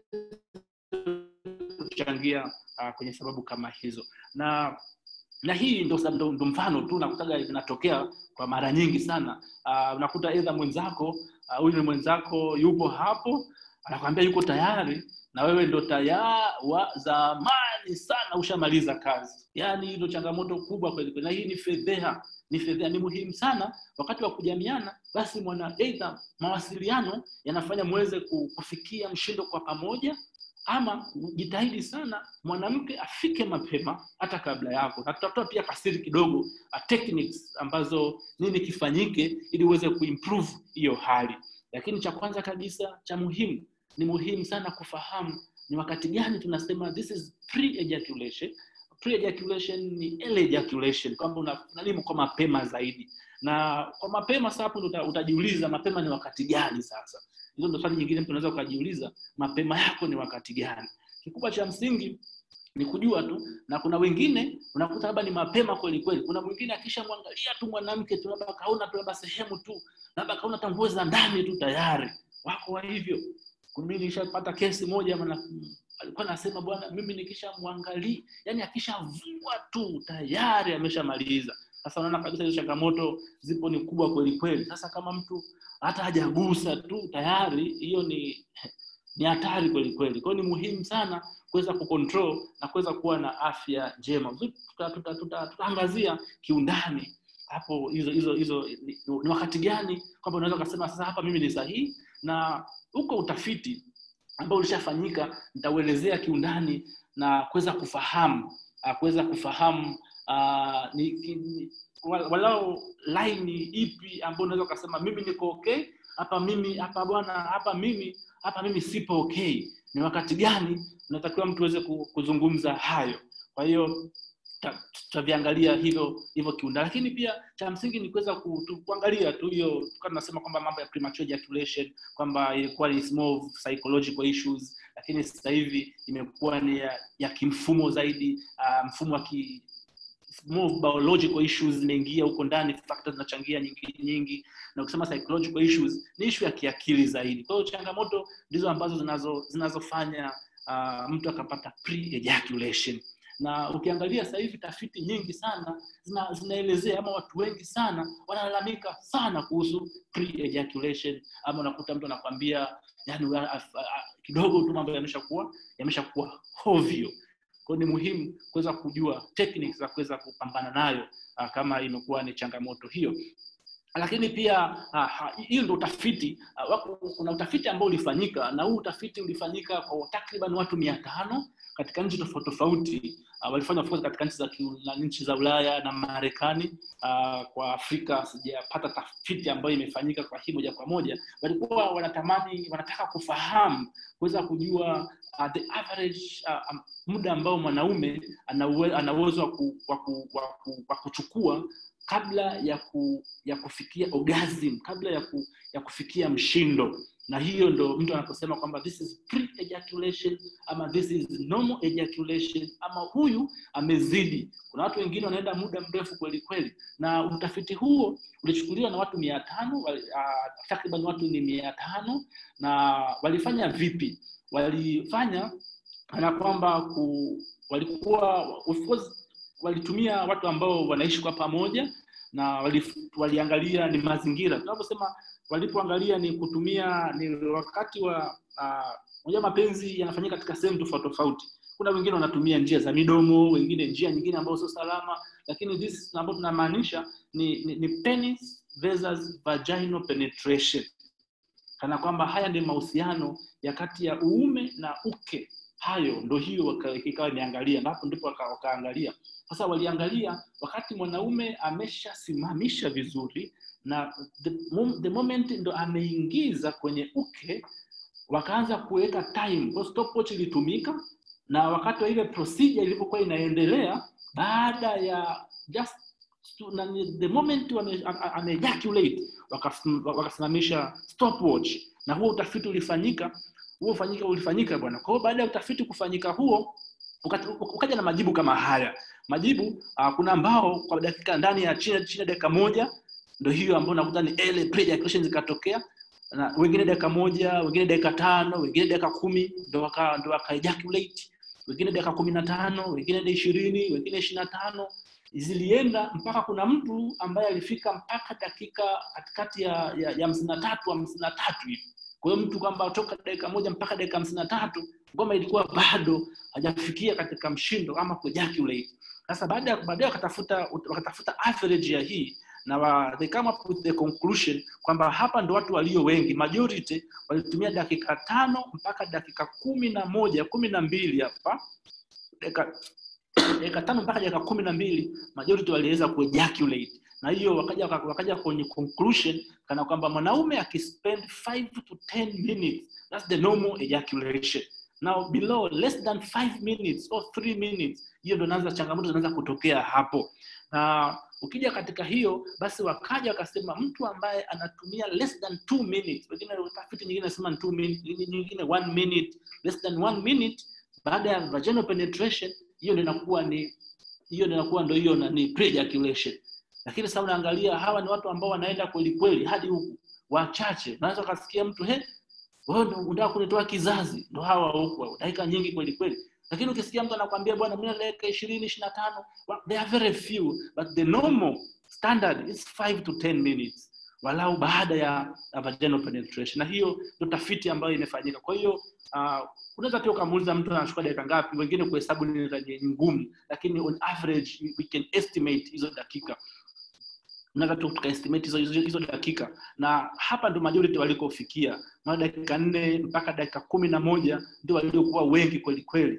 kuchangia uh, kwenye sababu kama hizo na na hii ndo, ndo, ndo mfano tu nakutaga inatokea kwa mara nyingi sana uh, unakuta edha mwenzako huyu uh, ni mwenzako yupo hapo anakwambia yuko tayari na wewe ndo tayari wa zamani sana ushamaliza kazi yaani ndo changamoto kubwa kweli na hii ni fedheha ni fedheha ni muhimu sana wakati wa kujamiana basi mwana eidha mawasiliano yanafanya muweze kufikia mshindo kwa pamoja ama jitahidi sana mwanamke afike mapema hata kabla yako na tutatoa pia kasiri kidogo uh, techniques ambazo nini kifanyike ili uweze kuimprove hiyo hali lakini cha kwanza kabisa cha muhimu ni muhimu sana kufahamu ni wakati gani tunasema this is pre-ejaculation pre-ejaculation ni early ejaculation kwamba unalimu kwa mapema zaidi na kwa mapema sasa hapo uta, utajiuliza mapema ni wakati gani sasa hizo ndo swali nyingine mtu unaweza ukajiuliza mapema yako ni wakati gani kikubwa cha msingi ni kujua tu na kuna wengine unakuta labda ni mapema kweli kweli kuna mwingine akishamwangalia tu mwanamke tu labda kaona tu labda sehemu tu labda kaona hata nguo za ndani tu tayari wako wa hivyo mimi nilishapata kesi moja mana, alikuwa anasema bwana mimi nikishamwangalia yani akishavua tu tayari ameshamaliza sasa unaona kabisa hizo changamoto zipo ni kubwa kweli kweli sasa kama mtu hata hajagusa tu tayari hiyo ni ni hatari kweli kweli kwao ni muhimu sana kuweza kucontrol na kuweza kuwa na afya njema tutaangazia tuta, tuta, tuta kiundani hapo hizo hizo hizo ni, ni wakati gani kwamba unaweza ukasema sasa hapa mimi ni sahihi na huko utafiti ambao ulishafanyika nitauelezea kiundani na kuweza kufahamu kuweza kufahamu uh, ni, ni, walau laini ipi ambayo unaweza ukasema mimi niko okay hapa mimi hapa bwana hapa mimi hapa mimi sipo okay ni wakati gani unatakiwa mtu aweze kuzungumza hayo kwa hiyo tutaviangalia hivyo hivyo kiunda lakini pia cha msingi ni kuweza ku, tu, kuangalia tu hiyo tukawa tunasema kwamba mambo ya premature ejaculation kwamba ilikuwa ni small psychological issues lakini sasa hivi imekuwa ni ya, ya kimfumo zaidi uh, mfumo wa ki, more biological issues zimeingia huko ndani factors zinachangia nyingi nyingi na ukisema psychological issues ni issue ya kiakili zaidi kwa hiyo changamoto ndizo ambazo zinazo zinazofanya uh, mtu akapata pre-ejaculation na ukiangalia sasa hivi tafiti nyingi sana zina, zinaelezea ama watu wengi sana wanalalamika sana kuhusu pre-ejaculation ama unakuta mtu anakwambia yani kidogo tu mambo yameshakuwa yameshakuwa hovyo kwao ni muhimu kuweza kujua techniques za kuweza kupambana nayo uh, kama imekuwa ni changamoto hiyo lakini pia hiyo uh, ndo utafiti uh, kuna utafiti ambao ulifanyika na huu utafiti ulifanyika kwa takriban watu mia tano katika nchi tofauti tofauti uh, walifanya of course katika nchi za nchi za ulaya na marekani uh, kwa afrika sijapata tafiti ambayo imefanyika kwa hii moja kwa moja walikuwa wanatamani wanataka kufahamu kuweza kujua uh, the average uh, um, muda ambao mwanaume ana uwezo wa, ku, wa, ku, wa, ku, wa kuchukua kabla ya ku, ya kufikia orgasm kabla ya, ku, ya kufikia mshindo na hiyo ndo mtu anaposema kwamba this is pre ejaculation ama this is normal ejaculation ama huyu amezidi kuna watu wengine wanaenda muda mrefu kweli kweli na utafiti huo ulichukuliwa na watu mia tano uh, takriban watu ni mia tano na walifanya vipi walifanya kana kwamba ku, walikuwa of course walitumia watu ambao wanaishi kwa pamoja na wali, waliangalia ni mazingira tunaposema walipoangalia ni kutumia ni wakati wa moja uh, mapenzi yanafanyika katika sehemu tofauti tofauti kuna wengine wanatumia njia za midomo wengine njia nyingine ambazo sio salama lakini this ambayo tunamaanisha ni, ni, ni penis versus vaginal penetration kana kwamba haya ndio mahusiano ya kati ya uume na uke hayo ndo hiyo ikawa imeangalia hapo ndipo wakaangalia sasa waliangalia wakati mwanaume ameshasimamisha vizuri na the, the moment ndo ameingiza kwenye uke wakaanza kuweka time kwa stopwatch ilitumika na wakati wa ile procedure ilivyokuwa inaendelea baada ya just na, the moment ameejaculate wakasimamisha stopwatch na huo utafiti ulifanyika huo ufanyika ulifanyika bwana kwa hiyo baada ya utafiti kufanyika huo ukaja na majibu kama haya majibu uh, kuna ambao kwa dakika ndani ya chini chini ya dakika moja ndo hiyo ambao nakuta ni early pre-ejaculation zikatokea na wengine dakika moja wengine dakika tano wengine dakika kumi ndo waka ndo waka ejaculate wengine dakika kumi na tano wengine dakika ishirini wengine ishirini na tano zilienda mpaka kuna mtu ambaye alifika mpaka dakika katikati ya ya, ya hamsini na tatu hamsini na tatu hivi kwa hiyo mtu kwamba toka dakika moja mpaka dakika hamsini na tatu ngoma ilikuwa bado hajafikia katika mshindo ama kuejaculate sasa baada ya baadaye wakatafuta wakatafuta average ya hii na wa, they come up with the conclusion kwamba hapa ndo watu walio wengi majority walitumia dakika tano mpaka dakika kumi na moja kumi na mbili hapa dakika dakika tano mpaka dakika kumi na mbili majority waliweza kuejaculate na hiyo wakaja wakaja kwenye conclusion kana kwamba mwanaume akispend 5 to 10 minutes that's the normal ejaculation now below less than 5 minutes or 3 minutes hiyo ndo naanza changamoto zinaanza kutokea hapo na ukija katika hiyo basi wakaja wakasema mtu ambaye anatumia less than 2 minutes wengine tafiti nyingine nasema 2 minutes nyingine 1 minute less than 1 minute baada ya vaginal penetration hiyo ndio inakuwa ni hiyo ndio inakuwa ndio hiyo ni pre-ejaculation lakini sasa unaangalia hawa ni watu ambao wanaenda kweli kweli hadi huku wachache unaweza ukasikia mtu he wewe ndio unataka kunitoa kizazi ndo hawa huku dakika nyingi kweli kweli lakini ukisikia mtu anakwambia bwana mimi dakika 20 25 well, they are very few but the normal standard is 5 to 10 minutes walau baada ya vaginal penetration na hiyo ndio tafiti ambayo imefanyika kwa hiyo uh, unaweza pia ukamuuliza mtu anachukua dakika ngapi wengine kuhesabu ni ngumu lakini on average we can estimate hizo dakika unaweza tu tukaestimate hizo, hizo, hizo dakika na hapa ndo majority walikofikia na dakika nne mpaka dakika kumi na moja ndio waliokuwa wengi kweli kweli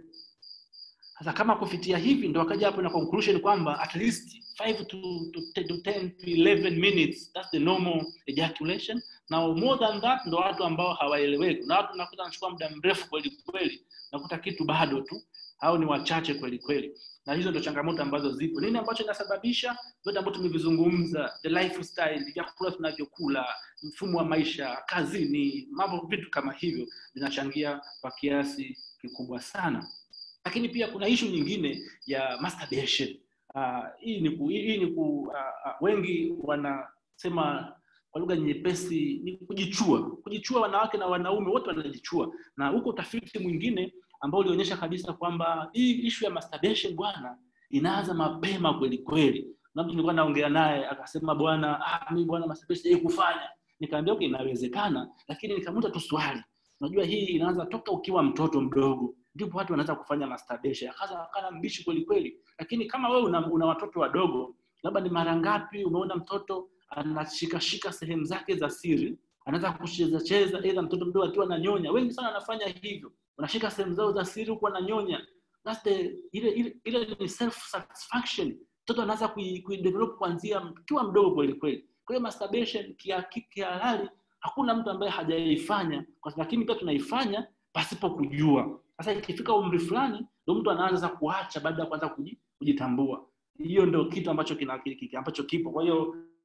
sasa kama kufikia hivi ndo wakaja hapo na conclusion kwamba at least 5 to, to, to 10 to 11 minutes that's the normal ejaculation na more than that ndo watu ambao hawaeleweki na watu nakuta nachukua muda mrefu kweli kweli nakuta kitu bado tu hao ni wachache kweli kweli na hizo ndo changamoto ambazo zipo nini ambacho inasababisha vyote ambavyo tumevizungumza the lifestyle vyakula tunavyokula mfumo wa maisha kazini mambo vitu kama hivyo vinachangia kwa kiasi kikubwa sana lakini pia kuna ishu nyingine ya masturbation uh, hii ni ku, hii ni ku, uh, uh, wengi wanasema kwa lugha nyepesi ni kujichua kujichua wanawake na wanaume wote wanajichua na huko utafiti mwingine ambao ulionyesha kabisa kwamba hii ishu ya masturbation bwana inaanza mapema kweli kweli na mtu nilikuwa naongea naye akasema bwana ah, mi bwana masturbation hii kufanya nikaambia okay inawezekana lakini nikamuta tu swali unajua hii inaanza toka ukiwa mtoto mdogo ndipo watu wanaweza kufanya masturbation akaza akana mbishi kweli kweli lakini kama wewe una, una watoto wadogo labda ni mara ngapi umeona mtoto anashikashika sehemu zake za siri anaweza kucheza cheza aidha mtoto mdogo akiwa ananyonya wengi sana wanafanya hivyo wanashika sehemu zao za siri huku wananyonya that's the ile ile, ile ni self satisfaction mtoto anaanza kuidevelop kui kuanzia akiwa mdogo kweli kweli kwa hiyo masturbation kihalali hakuna mtu ambaye hajaifanya lakini pia tunaifanya pasipo kujua sasa ikifika umri fulani ndo mtu anaanza kuacha baada ya kuanza kujitambua hiyo ndio kitu ambacho kina, ambacho kipo kwa hiyo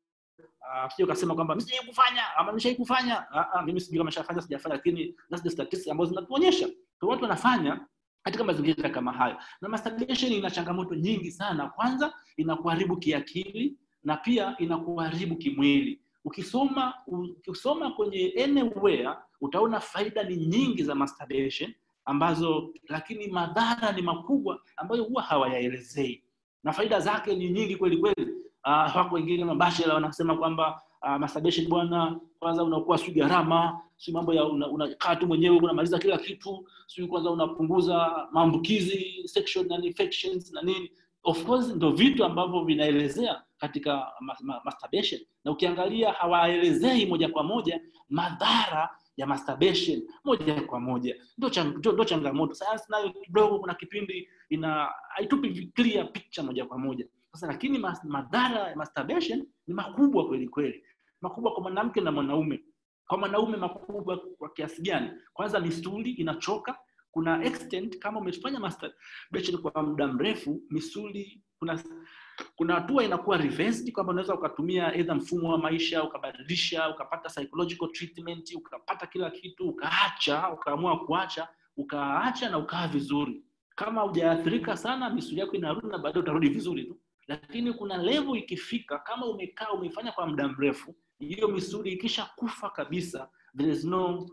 uh, sio kasema kwamba mimi sijai kufanya ama nimeshai kufanya uh, uh, mimi sijui kama nishafanya sijafanya lakini that's the statistics ambazo zinatuonyesha kwa watu wanafanya katika mazingira kama hayo na masturbation ina changamoto nyingi sana kwanza inakuharibu kiakili na pia inakuharibu kimwili ukisoma ukisoma kwenye anywhere utaona faida ni nyingi za masturbation ambazo lakini madhara ni makubwa ambayo huwa hawayaelezei na faida zake ni nyingi kweli kweli uh, wako wengine mabashela wanasema kwamba uh, masturbation bwana kwanza unakuwa si gharama si mambo ya unakaa una, una tu mwenyewe unamaliza kila kitu si kwanza unapunguza maambukizi sexual and infections na nini of course ndo vitu ambavyo vinaelezea katika ma, ma, masturbation na ukiangalia hawaelezei moja kwa moja madhara ya masturbation moja kwa moja ndo chang, ndo changamoto sayansi nayo kidogo kuna kipindi ina haitupi clear picture moja kwa moja sasa lakini mas, madhara ya masturbation ni makubwa kweli kweli makubwa kwa mwanamke na mwanaume kwa mwanaume makubwa kwa kiasi gani kwanza misuli inachoka kuna extent kama umefanya masturbation kwa muda mrefu misuli kuna kuna hatua inakuwa reversed kwamba unaweza ukatumia either mfumo wa maisha ukabadilisha ukapata psychological treatment ukapata kila kitu ukaacha ukaamua kuacha ukaacha na ukaa vizuri kama hujaathirika sana misuli yako inarudi na baadaye utarudi vizuri tu lakini kuna level ikifika kama umekaa umefanya kwa muda mrefu hiyo misuli ikisha kufa kabisa there is no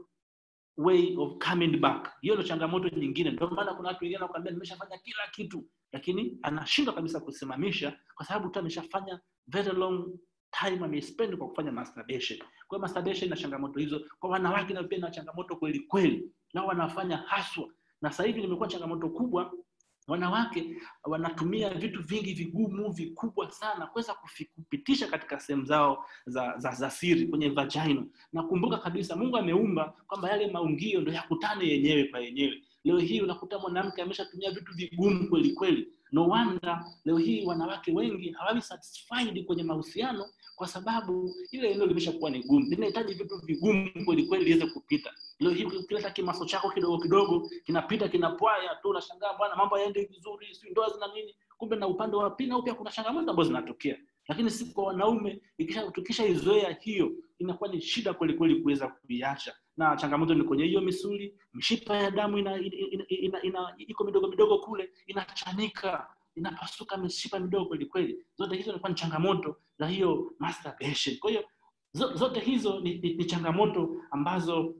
way of coming back hiyo ndio changamoto nyingine ndio maana kuna watu wengine wanakuambia nimeshafanya kila kitu lakini anashindwa kabisa kusimamisha kwa sababu tu ameshafanya very long time amespend kwa kufanya masturbation kwa hiyo masturbation na changamoto hizo kwa wanawake na pia na changamoto kweli kweli nao wanafanya haswa na sasa hivi limekuwa changamoto kubwa wanawake wanatumia vitu vingi vigumu vikubwa sana kuweza kupitisha katika sehemu zao za, za, za siri kwenye vagina na kumbuka kabisa mungu ameumba kwamba yale maungio ndo yakutane yenyewe kwa yenyewe leo hii unakuta mwanamke ameshatumia vitu vigumu kweli kweli no wonder leo hii wanawake wengi hawawi satisfied kwenye mahusiano kwa sababu ile eneo limeshakuwa ni gumu linahitaji vitu vigumu kweli kweli liweze kupita leo hii ukileta kimaso chako kidogo kidogo kinapita kinapwaya tu unashangaa bwana mambo yaende vizuri si ndoa zina nini kumbe na upande wa pili nao pia kuna changamoto ambazo zinatokea lakini si kwa wanaume ikisha tukishaizoea hiyo inakuwa ni shida kweli kweli kuweza kuiacha na changamoto ni kwenye hiyo misuli mishipa ya damu ina, ina, ina, ina, ina, iko midogo midogo kule inachanika inapasuka mishipa midogo kweli kweli zote hizo inakuwa ni changamoto za hiyo masturbation kwa hiyo zote hizo ni, ni, ni changamoto ambazo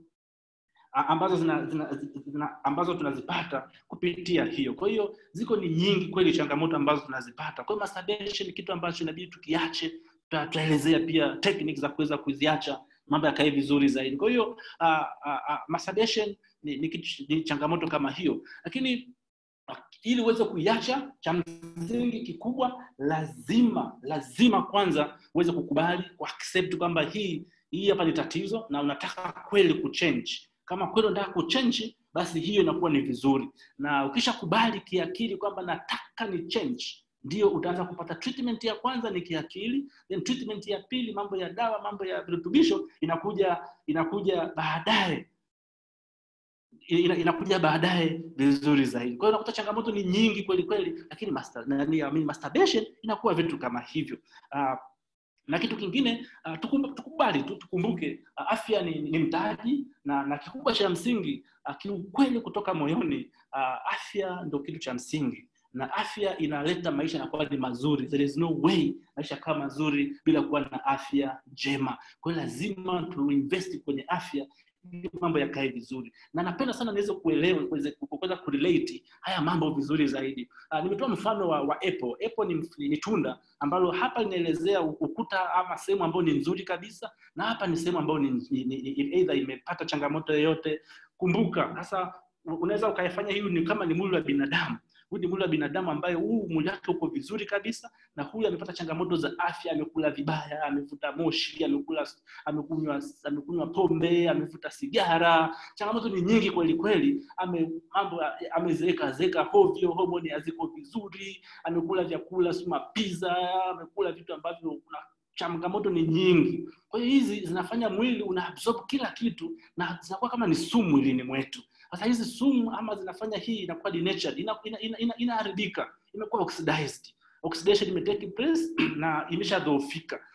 ambazo zina, zina, zina, ambazo tunazipata kupitia hiyo kwa hiyo ziko ni nyingi kweli changamoto ambazo tunazipata kwa hiyo masturbation ni kitu ambacho inabidi tukiache tutaelezea pia techniques za kuweza kuziacha mambo yakae vizuri zaidi kwa hiyo uh, uh, uh, masturbation ni, ni, ni changamoto kama hiyo lakini ili uweze kuiacha cha msingi kikubwa lazima lazima kwanza uweze kukubali kuaccept kwamba hii hii hapa ni tatizo na unataka kweli kuchange kama kweli unataka kuchange basi hiyo inakuwa ni vizuri na ukishakubali kiakili kwamba nataka ni change ndio utaanza kupata treatment ya kwanza ni kiakili then treatment ya pili mambo ya dawa mambo ya virutubisho inakuja inakuja baadaye ina, inakuja baadaye vizuri zaidi kwa hiyo unakuta changamoto ni nyingi kweli kweli lakini master, nani, I mean, masturbation inakuwa vitu kama hivyo uh, na kitu kingine uh, tukubali tu tukumbuke uh, afya ni, ni mtaji na, na kikubwa cha msingi uh, kiukweli kutoka moyoni uh, afya ndo kitu cha msingi na afya inaleta maisha yanakuwa ni mazuri there is no way maisha kama mazuri bila kuwa na afya njema kwa hiyo lazima tuinvesti kwenye afya ili mambo yakae vizuri na napenda sana niweze kuelewa kuweza kurelate haya mambo vizuri zaidi uh, nimetoa mfano wa, wa apple apple ni, ni tunda ambalo hapa linaelezea ukuta ama sehemu ambayo ni nzuri kabisa na hapa ni sehemu ambayo ni, ni, ni, ni either imepata changamoto yoyote kumbuka sasa unaweza ukaifanya hii ni kama ni mwili wa binadamu huyu ni mwili wa binadamu ambaye huu mwili wake uko vizuri kabisa na huyu amepata changamoto za afya amekula vibaya amevuta moshi amekula amekunywa amekunywa pombe amevuta sigara changamoto ni nyingi kweli kweli ame mambo amezeeka zeka hovyo homoni haziko vizuri amekula vyakula si mapiza amekula vitu ambavyo kuna changamoto ni nyingi kwa hiyo hizi zinafanya mwili una absorb kila kitu na zinakuwa kama ni sumu mwilini mwetu sasa hizi sumu ama zinafanya hii inakuwa denatured inaharibika ina, ina, ina, ina imekuwa oxidized oxidation imetake place na imeshadhoofika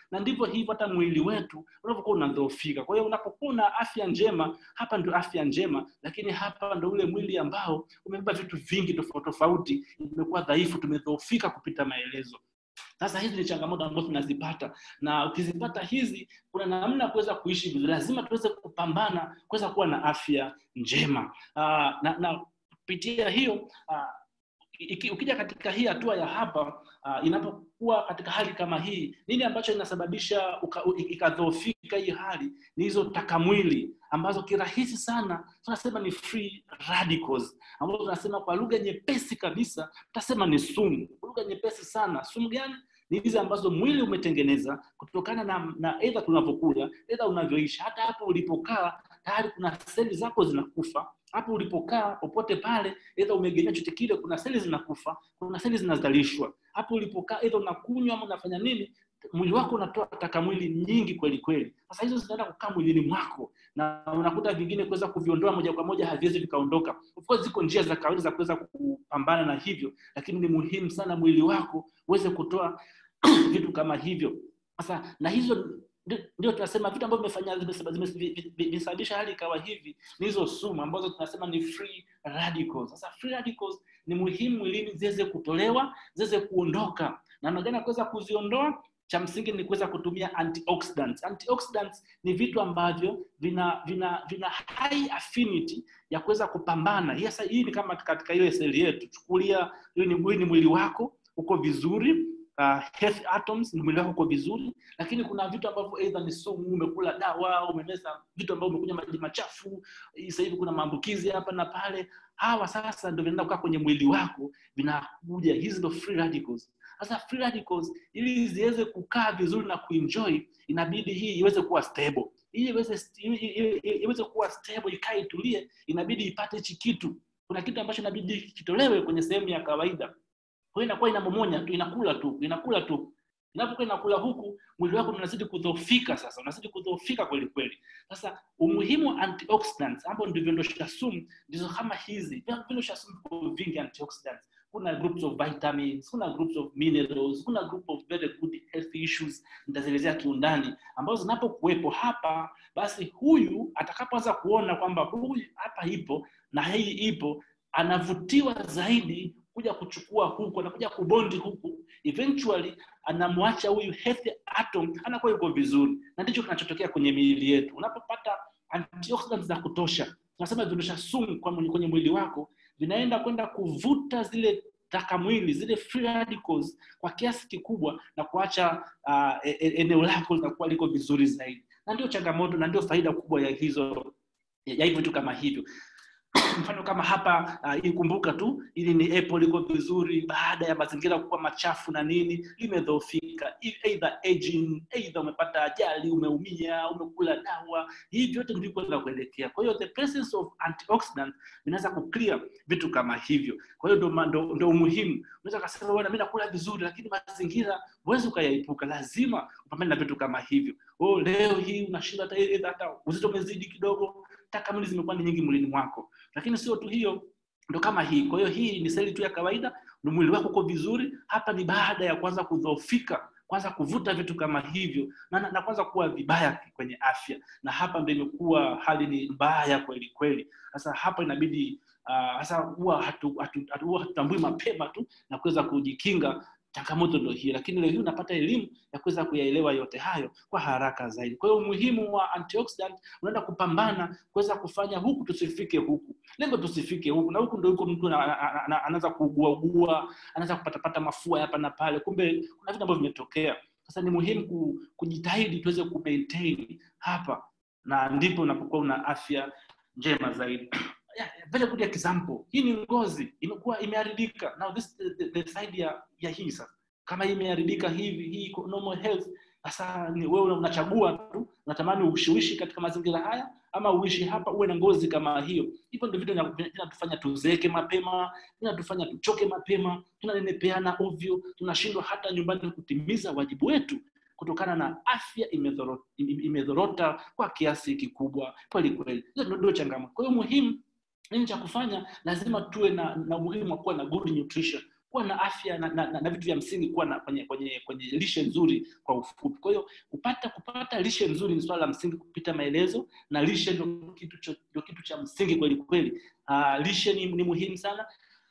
na ndivyo hivyo hata mwili wetu unavyokuwa unadhoofika kwa hiyo unapokuwa una afya njema hapa ndio afya njema lakini hapa ndo ule mwili ambao umebeba vitu vingi tofauti tofauti imekuwa dhaifu tumedhoofika kupita maelezo sasa hizi ni changamoto ambazo tunazipata na ukizipata hizi kuna namna ya kuweza kuishi vizuri lazima tuweze kupambana kuweza kuwa na afya njema uh, na, na kupitia hiyo uh, iki, ukija katika hii hatua ya hapa uh, inapokuwa katika hali kama hii nini ambacho inasababisha ikadhoofika hii hali ni hizo takamwili ambazo kirahisi sana tunasema ni free radicals ambazo tunasema kwa lugha nyepesi kabisa tutasema ni sumu lugha nyepesi sana sumu gani ni hizi ambazo mwili umetengeneza kutokana na, na edha tunavyokula edha unavyoishi hata hapo ulipokaa tayari kuna seli zako zinakufa hapo ulipokaa popote pale edha umegemea chote kile kuna seli zinakufa kuna seli zinazalishwa hapo ulipokaa edha unakunywa ama unafanya nini mwili wako unatoa taka mwili nyingi kweli kweli sasa hizo zinaenda kukaa mwilini mwako na unakuta vingine kuweza kuviondoa moja kwa moja haviwezi vikaondoka of course ziko njia za kawaida za kuweza kupambana na hivyo lakini ni muhimu sana mwili wako uweze kutoa vitu kama hivyo sasa na hizo ndio tunasema vitu ambavyo vimefanya vimesababisha hali ikawa hivi ni hizo sumu ambazo tunasema ni free radicals sasa free radicals ni muhimu mwilini ziweze kutolewa ziweze kuondoka namna gani ya kuweza kuziondoa cha msingi ni kuweza kutumia antioxidants. Antioxidants ni vitu ambavyo vina vina vina high affinity ya kuweza kupambana. Yes, hii ni kama katika ile seli yetu. Chukulia hii ni, ni mwili wako uko vizuri uh, health atoms ni mwili wako uko vizuri, lakini kuna vitu ambavyo either ni sumu, umekula dawa, umemeza vitu ambavyo umekunywa maji machafu, sasa hivi kuna maambukizi hapa na pale. Hawa sasa ndio vinaenda kukaa kwenye mwili wako, vinakuja hizi ndio free radicals sasa free radicals ili ziweze kukaa vizuri na kuenjoy inabidi hii iweze kuwa stable ili iweze iweze kuwa stable ikae itulie inabidi ipate hichi kitu kuna kitu ambacho inabidi kitolewe kwenye sehemu ya kawaida kwa hiyo inakuwa inamomonya tu inakula tu inakula tu inapokuwa inakula huku mwili wako unazidi kudhoofika sasa unazidi kudhoofika kweli kweli sasa umuhimu wa antioxidants ambao ndio viondosha sumu ndizo kama hizi viondosha sumu viko vingi antioxidants kuna groups of vitamins kuna groups of minerals kuna group of very good health issues nitazielezea kiundani ambazo zinapokuwepo hapa basi huyu atakapoanza kuona kwamba huyu hapa ipo na hii ipo anavutiwa zaidi kuja kuchukua huku anakuja kubondi huku eventually anamwacha huyu healthy atom anakuwa yuko vizuri na ndicho kinachotokea kwenye miili yetu unapopata antioxidants za kutosha tunasema viondosha sumu kwenye mwili wako vinaenda kwenda kuvuta zile taka mwili zile free radicals kwa kiasi kikubwa na kuacha uh, eneo lako linakuwa liko vizuri zaidi na ndio changamoto na ndio faida kubwa ya hizo ya hivyo vitu kama hivyo mfano kama hapa uh, ikumbuka tu ili ni apple liko vizuri baada ya mazingira kuwa machafu na nini limedhoofika either aging either umepata ajali umeumia umekula dawa hivi vyote ndiko za kuelekea kwa hiyo the presence of antioxidant vinaweza kuclear vitu kama hivyo kwa hiyo ndo, ndo, ndo umuhimu unaweza kasema bwana mi nakula vizuri lakini mazingira huwezi ukayaepuka lazima upambane na vitu kama hivyo oh, leo hii unashinda hata hata uzito umezidi kidogo taka mwili zimekuwa ni nyingi mwilini mwako lakini sio tu hiyo ndo kama hii kwa hiyo hii ni seli tu ya kawaida ni mwili wako uko vizuri hapa ni baada ya kwanza kudhoofika kwanza kuvuta vitu kama hivyo na, na, na kwanza kuwa vibaya kwenye afya na hapa ndo imekuwa hali ni mbaya kweli kweli sasa hapa inabidi sasa uh, huwa hatutambui hatu, hatu, hatu mapema tu na kuweza kujikinga changamoto ndio hii lakini leo hii unapata elimu ya kuweza kuyaelewa yote hayo kwa haraka zaidi kwa hiyo umuhimu wa antioxidant unaenda kupambana kuweza kufanya huku tusifike huku lengo tusifike huku na huku ndio huko mtu anaanza kuugua ugua anaanza kupatapata mafua hapa na pale kumbe kuna vitu ambavyo vimetokea sasa ni muhimu kujitahidi tuweze kumaintain hapa na ndipo unapokuwa una afya njema zaidi yeah, very good example hii ni ngozi imekuwa imeharibika now this the, the, the side ya, ya hii sasa kama imeharibika hivi hii normal health sasa ni wewe unachagua tu unatamani ushiwishi katika mazingira haya ama uishi hapa uwe na ngozi kama hiyo hivyo ndio vitu vinatufanya tuzeeke mapema vinatufanya tuchoke mapema tunanenepeana ovyo tunashindwa hata nyumbani kutimiza wajibu wetu kutokana na afya imedhorota, imedhorota kwa kiasi kikubwa kweli kweli hizo ndio changamoto kwa hiyo muhimu nini cha kufanya lazima tuwe na, na umuhimu wa kuwa na good nutrition kuwa na afya na, na, na, na vitu vya msingi kuwa na kwenye, kwenye, kwenye lishe nzuri kwa ufupi kwa hiyo kupata kupata lishe nzuri ni swala la msingi kupita maelezo na lishe ndio kitu, cho- ndio kitu cha msingi kweli kweli uh, lishe ni, ni muhimu sana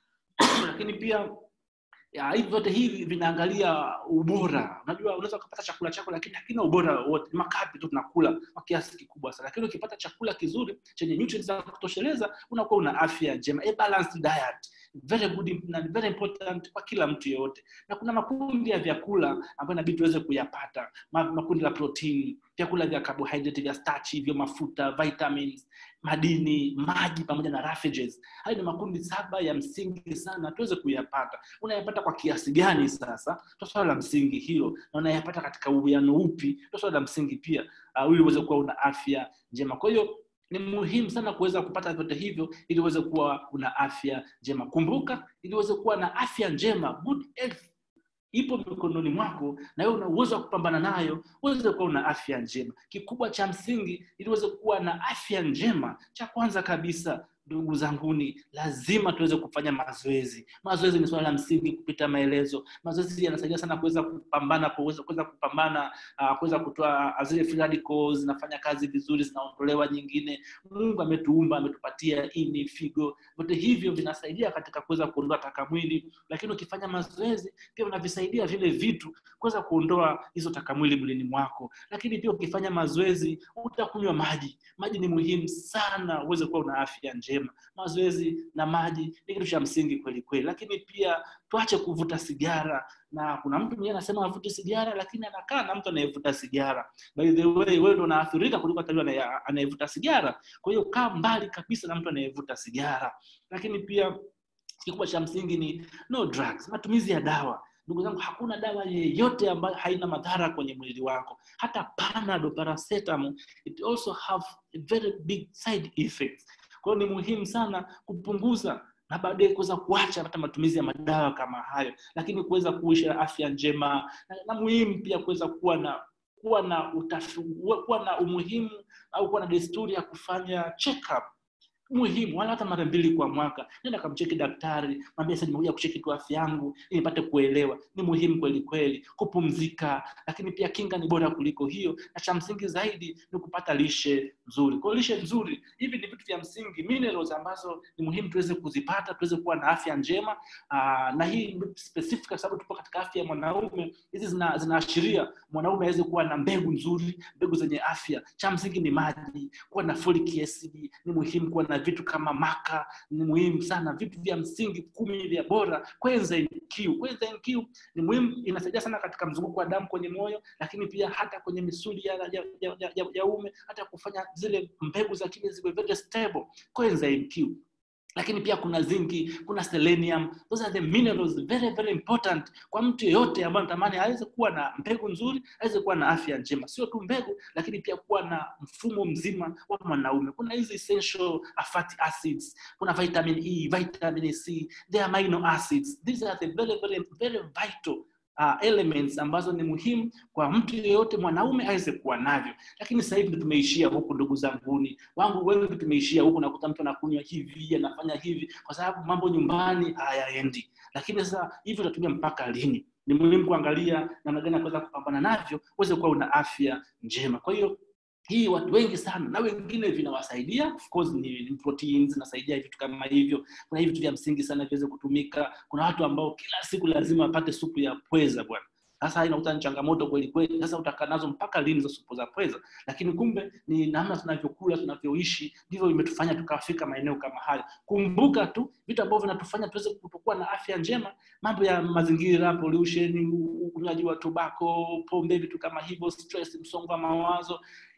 lakini pia ya, hivi vyote hivi vinaangalia ubora unajua unaweza ukapata chakula chako lakini hakina ubora wote ni makapi tu tunakula kwa kiasi kikubwa sana lakini ukipata chakula kizuri chenye nutrients za kutosheleza unakuwa una afya njema a balanced diet very good na very important kwa kila mtu yeyote na kuna makundi ya vyakula ambayo inabidi tuweze kuyapata Ma- makundi la protein vyakula vya carbohydrate vya starch hivyo mafuta vitamins madini maji pamoja na refuges hayo ni makundi saba ya msingi sana tuweze kuyapata unayapata kwa kiasi gani sasa ndo swala la msingi hilo na unayapata katika uwiano upi ndo swala la msingi pia uh, ili uweze kuwa una afya njema kwa hiyo ni muhimu sana kuweza kupata vyote hivyo ili uweze kuwa una afya njema kumbuka ili uweze kuwa na afya njema good health ipo mikononi mwako na wewe una uwezo wa kupambana nayo uweze kuwa una afya njema kikubwa cha msingi ili uweze kuwa na afya njema cha kwanza kabisa ndugu zanguni lazima tuweze kufanya mazoezi mazoezi ni swala la msingi kupita maelezo mazoezi yanasaidia sana kuweza kupambana kuweza kuweza kupambana uh, kuweza kutoa uh, zile free radicals zinafanya kazi vizuri zinaondolewa nyingine mungu ametuumba ametupatia ini figo vyote hivyo vinasaidia katika kuweza kuondoa taka mwili lakini ukifanya mazoezi pia unavisaidia vile vitu kuweza kuondoa hizo taka mwili mwilini mwako lakini pia ukifanya mazoezi utakunywa maji maji ni muhimu sana uweze kuwa una afya njema mazoezi na maji ni kitu cha msingi kweli kweli lakini pia tuache kuvuta sigara na kuna mtu mwenyewe anasema avute sigara lakini anakaa na mtu anayevuta sigara by the way wewe ndo unaathirika kuliko hata yule anaye- anayevuta sigara kwa hiyo kaa mbali kabisa na mtu anayevuta sigara lakini pia kikubwa cha msingi ni no drugs matumizi ya dawa ndugu zangu hakuna dawa yeyote ambayo haina madhara kwenye mwili wako hata panado paracetamol it also have a very big side effects kwa hiyo ni muhimu sana kupunguza na baadaye kuweza kuacha hata matumizi ya madawa kama hayo lakini kuweza kuishi na afya njema na, na muhimu pia kuweza kuwa na kuwa na utafi, kuwa na umuhimu au kuwa na desturi ya kufanya check up muhimu wala hata mara mbili kwa mwaka nenda kamcheki daktari mwambie sasa nimekuja kucheki tu afya yangu ili nipate kuelewa ni muhimu kweli kweli kupumzika lakini pia kinga ni bora kuliko hiyo na cha msingi zaidi ni kupata lishe nzuri kwa hiyo lishe nzuri hivi ni vitu vya msingi minerals ambazo ni muhimu tuweze kuzipata tuweze kuwa na afya njema aa, na hii ni specific kwa sababu tupo katika afya ya mwanaume hizi zina- zinaashiria mwanaume aweze kuwa na mbegu nzuri mbegu zenye afya cha msingi ni maji kuwa na folic acid ni muhimu kuwa na vitu kama maka ni muhimu sana vitu vya msingi kumi vya bora kwenza Q. Kwenza Q ni muhimu inasaidia sana katika mzunguko wa damu kwenye moyo lakini pia hata kwenye misuli ya, ya, ya, ya, ya, ya ume hata kufanya zile mbegu za kile ziwe very stable kwenza Q lakini pia kuna zinki kuna selenium those are the minerals very very important kwa mtu yeyote ambaye anatamani aweze kuwa na mbegu nzuri aweze kuwa na afya njema sio tu mbegu lakini pia kuwa na mfumo mzima wa mwanaume kuna hizi essential fatty acids kuna vitamin e vitamin c the amino acids these are the very very very vital uh, elements ambazo ni muhimu kwa mtu yeyote mwanaume aweze kuwa navyo lakini sasa hivi ndo tumeishia huku ndugu zanguni wangu wengi tumeishia huku nakuta mtu anakunywa hivi anafanya hivi kwa sababu mambo nyumbani hayaendi lakini sasa hivi utatumia mpaka lini ni muhimu kuangalia namna gani ya kuweza kupambana navyo uweze kuwa una afya njema kwa hiyo hii watu wengi sana na wengine vinawasaidia of course ni, ni proteins zinasaidia vitu kama hivyo kuna hivi vitu vya msingi sana viweze kutumika kuna watu ambao kila siku lazima wapate supu ya pweza bwana sasa inakuta ni changamoto kweli kweli sasa utakaa nazo mpaka lini za supu za pweza lakini kumbe ni namna tunavyokula tunavyoishi ndivyo imetufanya tukafika maeneo kama hayo kumbuka tu vitu ambavyo vinatufanya tuweze kutokuwa na afya njema mambo ya mazingira pollution unywaji wa tobako pombe vitu kama hivyo stress msongo wa mawazo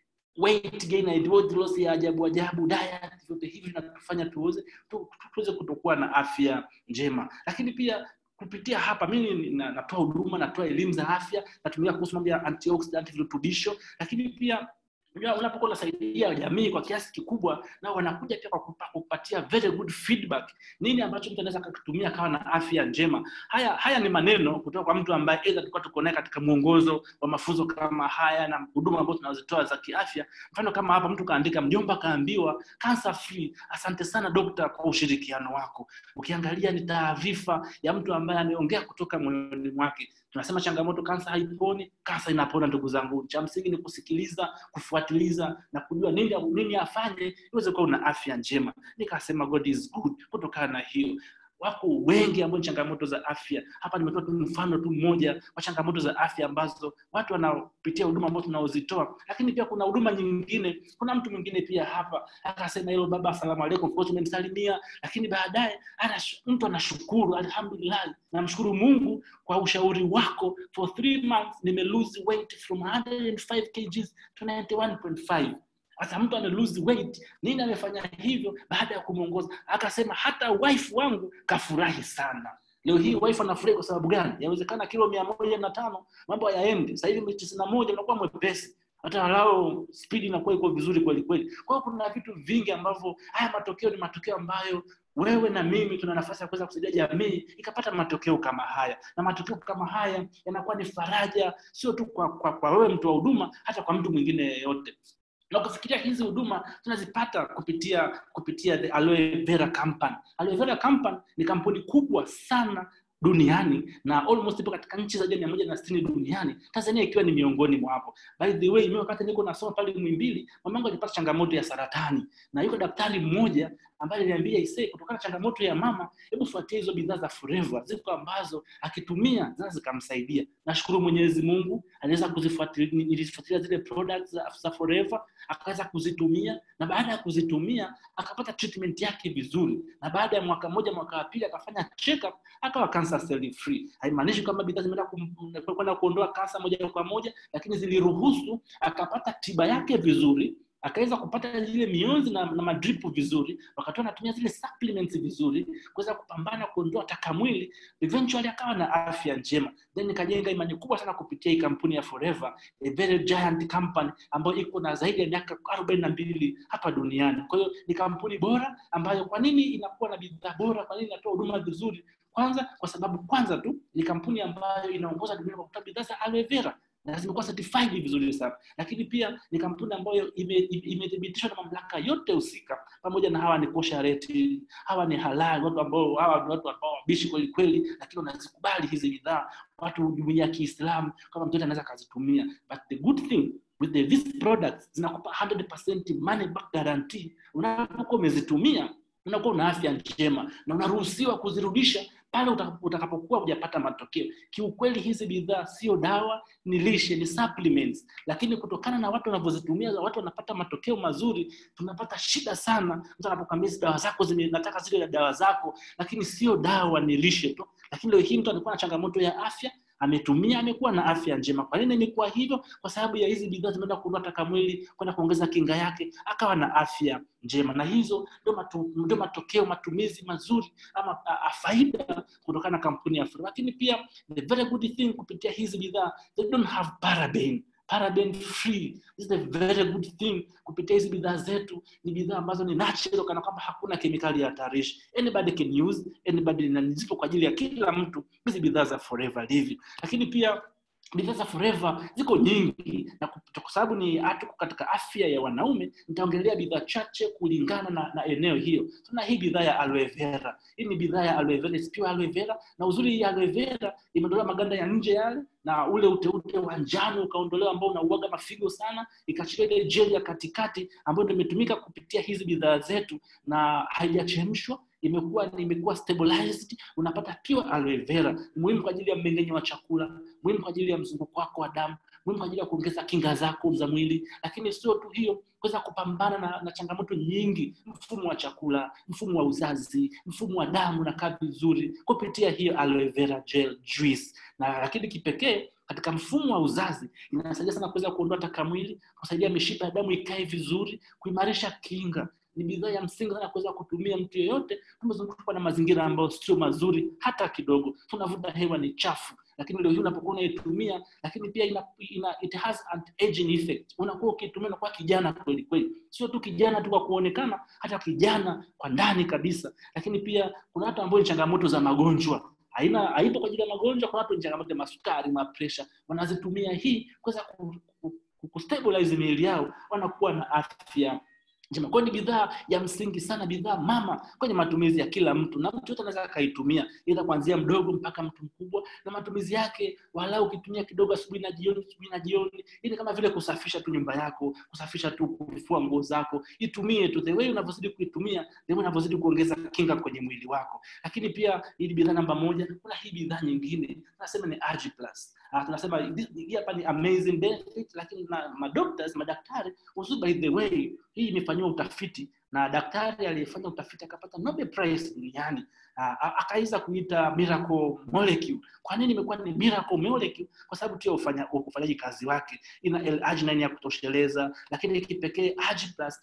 weight gain and weight loss ya ajabu ajabu diet vyote hivi vinatufanya tuweze tu, tuweze kutokuwa na afya njema lakini pia kupitia hapa mimi na- natoa huduma natoa elimu za afya natumia kuhusu mambo ya antioxidant virutubisho lakini pia unajua unapokuwa unasaidia jamii kwa kiasi kikubwa na wanakuja pia kwa kupa- kupatia very good feedback nini ambacho mtu anaweza akakitumia akawa na afya njema haya haya ni maneno kutoka kwa mtu ambaye aidha tulikuwa tuko naye katika mwongozo wa mafunzo kama haya na huduma ambazo tunazitoa za kiafya mfano kama hapa mtu kaandika mjomba kaambiwa cancer free asante sana dokta kwa ushirikiano wako ukiangalia ni taarifa ya mtu ambaye ameongea kutoka moyoni mwake tunasema changamoto kansa haiponi kansa inapona ndugu zangu cha msingi ni kusikiliza kufuatiliza na kujua nini, nini afanye iweze kuwa una afya njema nikasema god is good kutokana na hiyo wako wengi ambao ni changamoto za afya hapa nimetoa tu mfano tu mmoja wa changamoto za afya ambazo watu wanapitia huduma ambazo tunaozitoa lakini pia kuna huduma nyingine kuna mtu mwingine pia hapa akasema hilo baba asalamu alaikum of course umenisalimia lakini baadaye anash- mtu anashukuru alhamdulillah namshukuru mungu kwa ushauri wako for three months nime lose weight from 105 kgs to 91.5 sasa mtu ana lose weight nini amefanya hivyo baada ya kumwongoza akasema hata wife wangu kafurahi sana leo hii wife anafurahi kwa sababu gani yawezekana kilo mia moja na tano mambo hayaendi sasa hivi tisini na moja unakuwa mwepesi hata walao spidi inakuwa iko vizuri kweli kweli kwa hiyo kuna vitu vingi ambavyo haya matokeo ni matokeo ambayo wewe na mimi tuna nafasi ya kuweza kusaidia jamii ikapata matokeo kama haya na matokeo kama haya yanakuwa ni faraja sio tu kwa, kwa, kwa wewe mtu wa huduma hata kwa mtu mwingine yeyote na ukifikiria hizi huduma tunazipata kupitia kupitia the aloe vera company aloe vera company ni kampuni kubwa sana duniani na almost ipo katika nchi zaidi ya mia moja na sitini duniani tanzania ikiwa ni miongoni mwapo by the way mimi wakati niko nasoma pale mwimbili mamangu alipata changamoto ya saratani na yuko daktari mmoja ambaye aliniambia ise kutokana na changamoto ya mama hebu fuatia hizo bidhaa za forever ziko ambazo akitumia zinaweza zikamsaidia nashukuru mwenyezi mungu aliweza kuzifuatilia nilizifuatilia zile products za, za forever akaweza kuzitumia na baada ya kuzitumia akapata treatment yake vizuri na baada ya mwaka mmoja mwaka wa pili akafanya check up akawa cancer cell free haimaanishi kwamba bidhaa zimeenda kum- kwenda kuondoa kansa moja kwa moja lakini ziliruhusu akapata tiba yake vizuri akaweza kupata zile mionzi na, na madripu vizuri wakati anatumia zile supplements vizuri kuweza kupambana kuondoa taka mwili eventually akawa na afya njema then ikajenga imani kubwa sana kupitia hii kampuni ya forever a very giant company ambayo iko na zaidi ya miaka arobaini na mbili hapa duniani kwa hiyo ni kampuni bora ambayo kwa nini inakuwa na bidhaa bora kwa nini inatoa huduma vizuri kwanza kwa sababu kwanza tu ni kampuni ambayo inaongoza duniani kwa kutoa bidhaa za aloe vera na zimekuwa certified vizuri sana lakini pia ni kampuni ambayo ime- ime- imethibitishwa na mamlaka yote husika pamoja na hawa ni kosha reti hawa ni halali watu ambao hawa ni watu ambao wabishi kweli kweli lakini wanazikubali hizi bidhaa watu jumuia ya kiislamu kama mtoto anaweza akazitumia but the good thing with the, these products zinakupa 100% money back guarantee unapokuwa umezitumia unakuwa una afya njema na unaruhusiwa kuzirudisha pale utaka- utakapokuwa hujapata matokeo kiukweli hizi bidhaa sio dawa ni lishe ni supplements lakini kutokana na watu wanavyozitumia watu wanapata matokeo mazuri tunapata shida sana mtu anapokwambia hizi dawa zako zime- nataka zile dawa zako lakini sio dawa ni lishe tu lakini leo hii mtu alikuwa na changamoto ya afya ametumia amekuwa na afya njema kwa nini imekuwa hivyo kwa sababu ya hizi bidhaa zimeenda kuondoa taka mwili kwenda kuongeza kinga yake akawa na afya njema na hizo ndio matu, ndio matokeo matumizi mazuri ama a, a, faida kutokana na kampuni ya Afro. lakini pia the very good thing kupitia hizi bidhaa they don't have paraben paraben free this is a very good thing kupitia hizi bidhaa zetu ni bidhaa ambazo ni natural kana kwamba hakuna kemikali ya hatarishi anybody can use anybody na zipo kwa ajili ya kila mtu hizi bidhaa za forever living lakini pia bidhaa za forever ziko nyingi na kup- kwa sababu ni hatuko katika afya ya wanaume nitaongelea bidhaa chache kulingana na, na eneo hiyo tuna hii bidhaa ya aloe vera hii ni bidhaa ya aloe vera is pure aloe vera na uzuri hii aloe vera imeondolewa maganda ya nje yale na ule uteute wa njano ukaondolewa ambao unauaga mafigo sana ikachilia ile jeli ya katikati ambayo ndio imetumika kupitia hizi bidhaa zetu na haijachemshwa imekuwa imekuwa stabilized unapata pure aloe vera muhimu kwa ajili ya mmeng'enyo wa chakula muhimu kwa ajili ya mzunguko wako wa damu muhimu kwa ajili ya kuongeza kinga zako za mwili lakini sio tu hiyo kuweza kupambana na, na changamoto nyingi mfumo wa chakula mfumo wa uzazi mfumo wa damu unakaa vizuri kupitia hiyo aloe vera gel juice na lakini kipekee katika mfumo wa uzazi inasaidia sana kuweza kuondoa taka mwili kusaidia mishipa ya damu ikae vizuri kuimarisha kinga ni bidhaa ya msingi sana kuweza kutumia mtu yeyote tumezungukwa na mazingira ambayo sio mazuri hata kidogo tunavuta hewa ni chafu lakini leo hii unapokuwa unaitumia lakini pia ina, ina, it has an aging effect unakuwa ukitumia unakuwa kijana kweli kweli sio tu kijana tu kwa kuonekana hata kijana kwa ndani kabisa lakini pia kuna watu ambao ni changamoto za magonjwa haina haipo kwa ajili ya magonjwa kuna watu ni changamoto ya masukari mapresha wanazitumia hii kuweza ku, ku, ku, kustabilize miili yao wanakuwa na afya njema kwayo ni bidhaa ya msingi sana bidhaa mama kwenye matumizi ya kila mtu na mtu yote anaweza akaitumia ila kuanzia mdogo mpaka mtu mkubwa na matumizi yake walau ukitumia kidogo asubuhi na jioni asubuhi na jioni ili kama vile kusafisha tu nyumba yako kusafisha tu kufua nguo zako itumie tu the way unavyozidi kuitumia the way unavyozidi kuongeza kinga kwenye mwili wako lakini pia ili bidhaa namba moja kuna hii bidhaa nyingine tunasema ni Agi Plus uh, tunasema hii hapa ni amazing benefit lakini na madoctors madaktari also by the way hii imefanyiwa utafiti na daktari aliyefanya utafiti akapata Nobel Prize duniani uh, akaweza kuita miracle molecule. Kwa nini imekuwa ni miracle molecule? Kwa sababu tu ya ufanya, ufanyaji kazi wake, ina L-arginine ya kutosheleza, lakini kipekee Agi Plus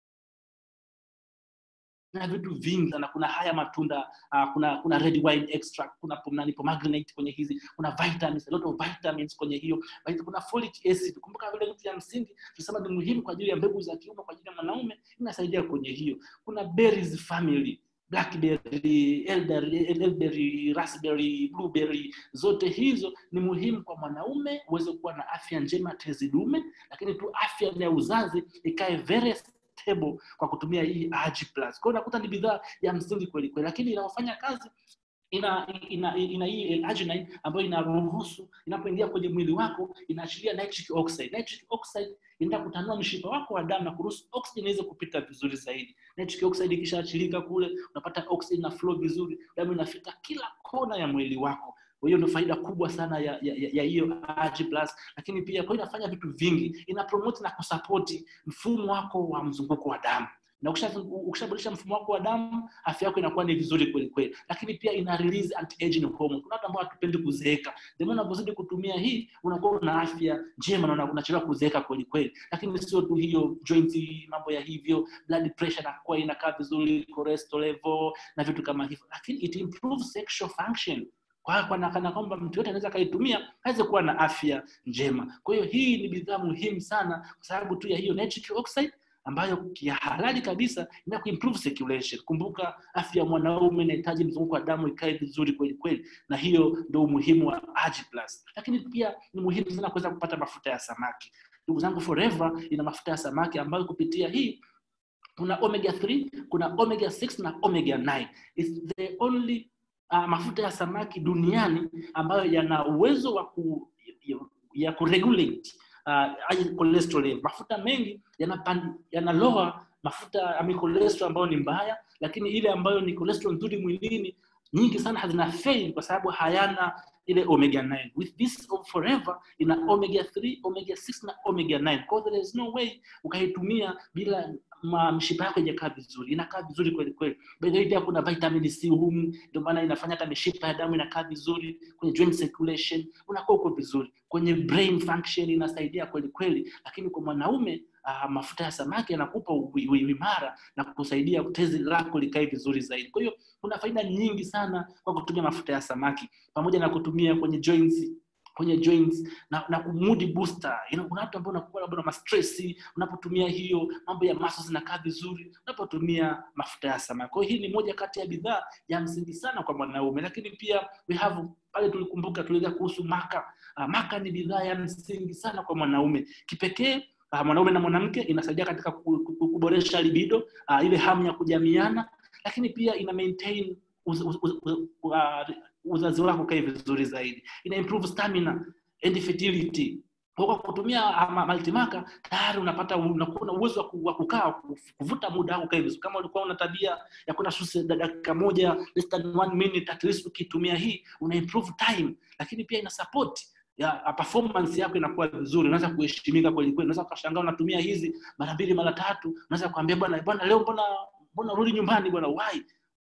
na vitu vingi sana kuna haya matunda uh, kuna kuna red wine extract kuna pomnani pomegranate kwenye hizi kuna vitamins a lot of vitamins kwenye hiyo kuna folic acid kumbuka vile vitu vya msingi tunasema ni muhimu kwa ajili ya mbegu za kiume kwa ajili ya mwanaume inasaidia kwenye hiyo kuna berries family blackberry elderberry, elderberry raspberry blueberry zote hizo ni muhimu kwa mwanaume uweze kuwa na afya njema tezi dume lakini tu afya ya uzazi ikae very stable kwa kutumia hii Agi Plus. Kwa hiyo unakuta ni bidhaa ya msingi kweli kweli, lakini inafanya kazi ina ina ina hii L-arginine ambayo inaruhusu inapoingia kwenye mwili wako inaachilia nitric oxide. Nitric oxide inaenda kutanua mshipa wako wa damu na kuruhusu oxygen iweze kupita vizuri zaidi. Nitric oxide ikishaachilika kule, unapata oxygen na flow vizuri, damu inafika kila kona ya mwili wako kwa hiyo ndio faida kubwa sana ya ya, ya, ya hiyo Agi Plus, lakini pia kwa inafanya vitu vingi, ina promote na kusapoti mfumo wako wa mzunguko wa damu na ukishaboresha mfumo wako wa damu afya yako inakuwa ni vizuri kweli kweli lakini pia ina release anti aging hormone kuna watu ambao hatupendi kuzeeka ndio unapozidi kutumia hii unakuwa una afya njema na unachelewa kuzeeka kweli kweli lakini sio tu hiyo joint mambo ya hivyo blood pressure inakuwa inakaa vizuri cholesterol level na vitu kama hivyo lakini it improves sexual function kwa kana kana kwamba mtu yote anaweza kaitumia aweze kuwa na afya njema kwa hiyo hii ni bidhaa muhimu sana kwa sababu tu ya hiyo nitric oxide ambayo kihalali kabisa ina kuimprove circulation. Kumbuka afya ya mwanaume inahitaji mzunguko wa damu ikae vizuri kweli kweli, na hiyo ndio umuhimu wa Agi Plus. Lakini pia ni muhimu sana kuweza kupata mafuta ya samaki. Ndugu zangu, Forever ina mafuta ya samaki ambayo kupitia hii kuna omega 3, kuna omega 6 na omega 9. It's the only uh, mafuta ya samaki duniani ambayo yana uwezo wa ku, ya, ya kuregulate uh, cholesterol. Mafuta mengi yanaloa yana mafuta ya cholesterol ambayo ni mbaya, lakini ile ambayo ni cholesterol nzuri mwilini nyingi sana hazina fail kwa sababu hayana ile omega 9 with this forever ina omega 3 omega 6 na omega 9 kwa there is no way ukaitumia bila mshipa yako ijakaa vizuri inakaa vizuri kweli kweli by the way pia kuna vitamin C humu ndio maana inafanya hata mishipa ya damu inakaa vizuri kwenye joint circulation unakuwa uko vizuri kwenye brain function inasaidia kweli kweli lakini kwa mwanaume uh, mafuta ya samaki yanakupa uimara na kusaidia tezi lako likae vizuri zaidi kwa hiyo kuna faida nyingi sana kwa kutumia mafuta ya samaki pamoja na kutumia kwenye joints kwenye joints na, na mood booster you know, kuna watu ambao unakuwa labda na stress unapotumia hiyo mambo ya muscles zinakaa vizuri unapotumia mafuta ya samaki kwa hiyo hii ni moja kati ya bidhaa ya msingi sana kwa mwanaume lakini pia we have pale tulikumbuka tuliweza kuhusu maka uh, maka ni bidhaa ya msingi sana kwa mwanaume kipekee uh, mwanaume na mwanamke inasaidia katika kuboresha libido uh, ile hamu ya kujamiana lakini pia ina maintain uz, uz, uz, uz, uh, uzazi wako kae vizuri zaidi ina improve stamina and fertility kwa kutumia multimaka tayari unapata unakuwa na uwezo wa kukaa kuvuta muda wako kae vizuri kama ulikuwa una tabia ya kwenda shule dakika moja less than one minute at least ukitumia hii una improve time lakini pia ina support ya performance yako inakuwa vizuri unaweza kuheshimika kweli kweli unaweza ukashangaa unatumia hizi mara mbili mara tatu unaweza kuambia bwana bwana leo mbona mbona rudi nyumbani bwana why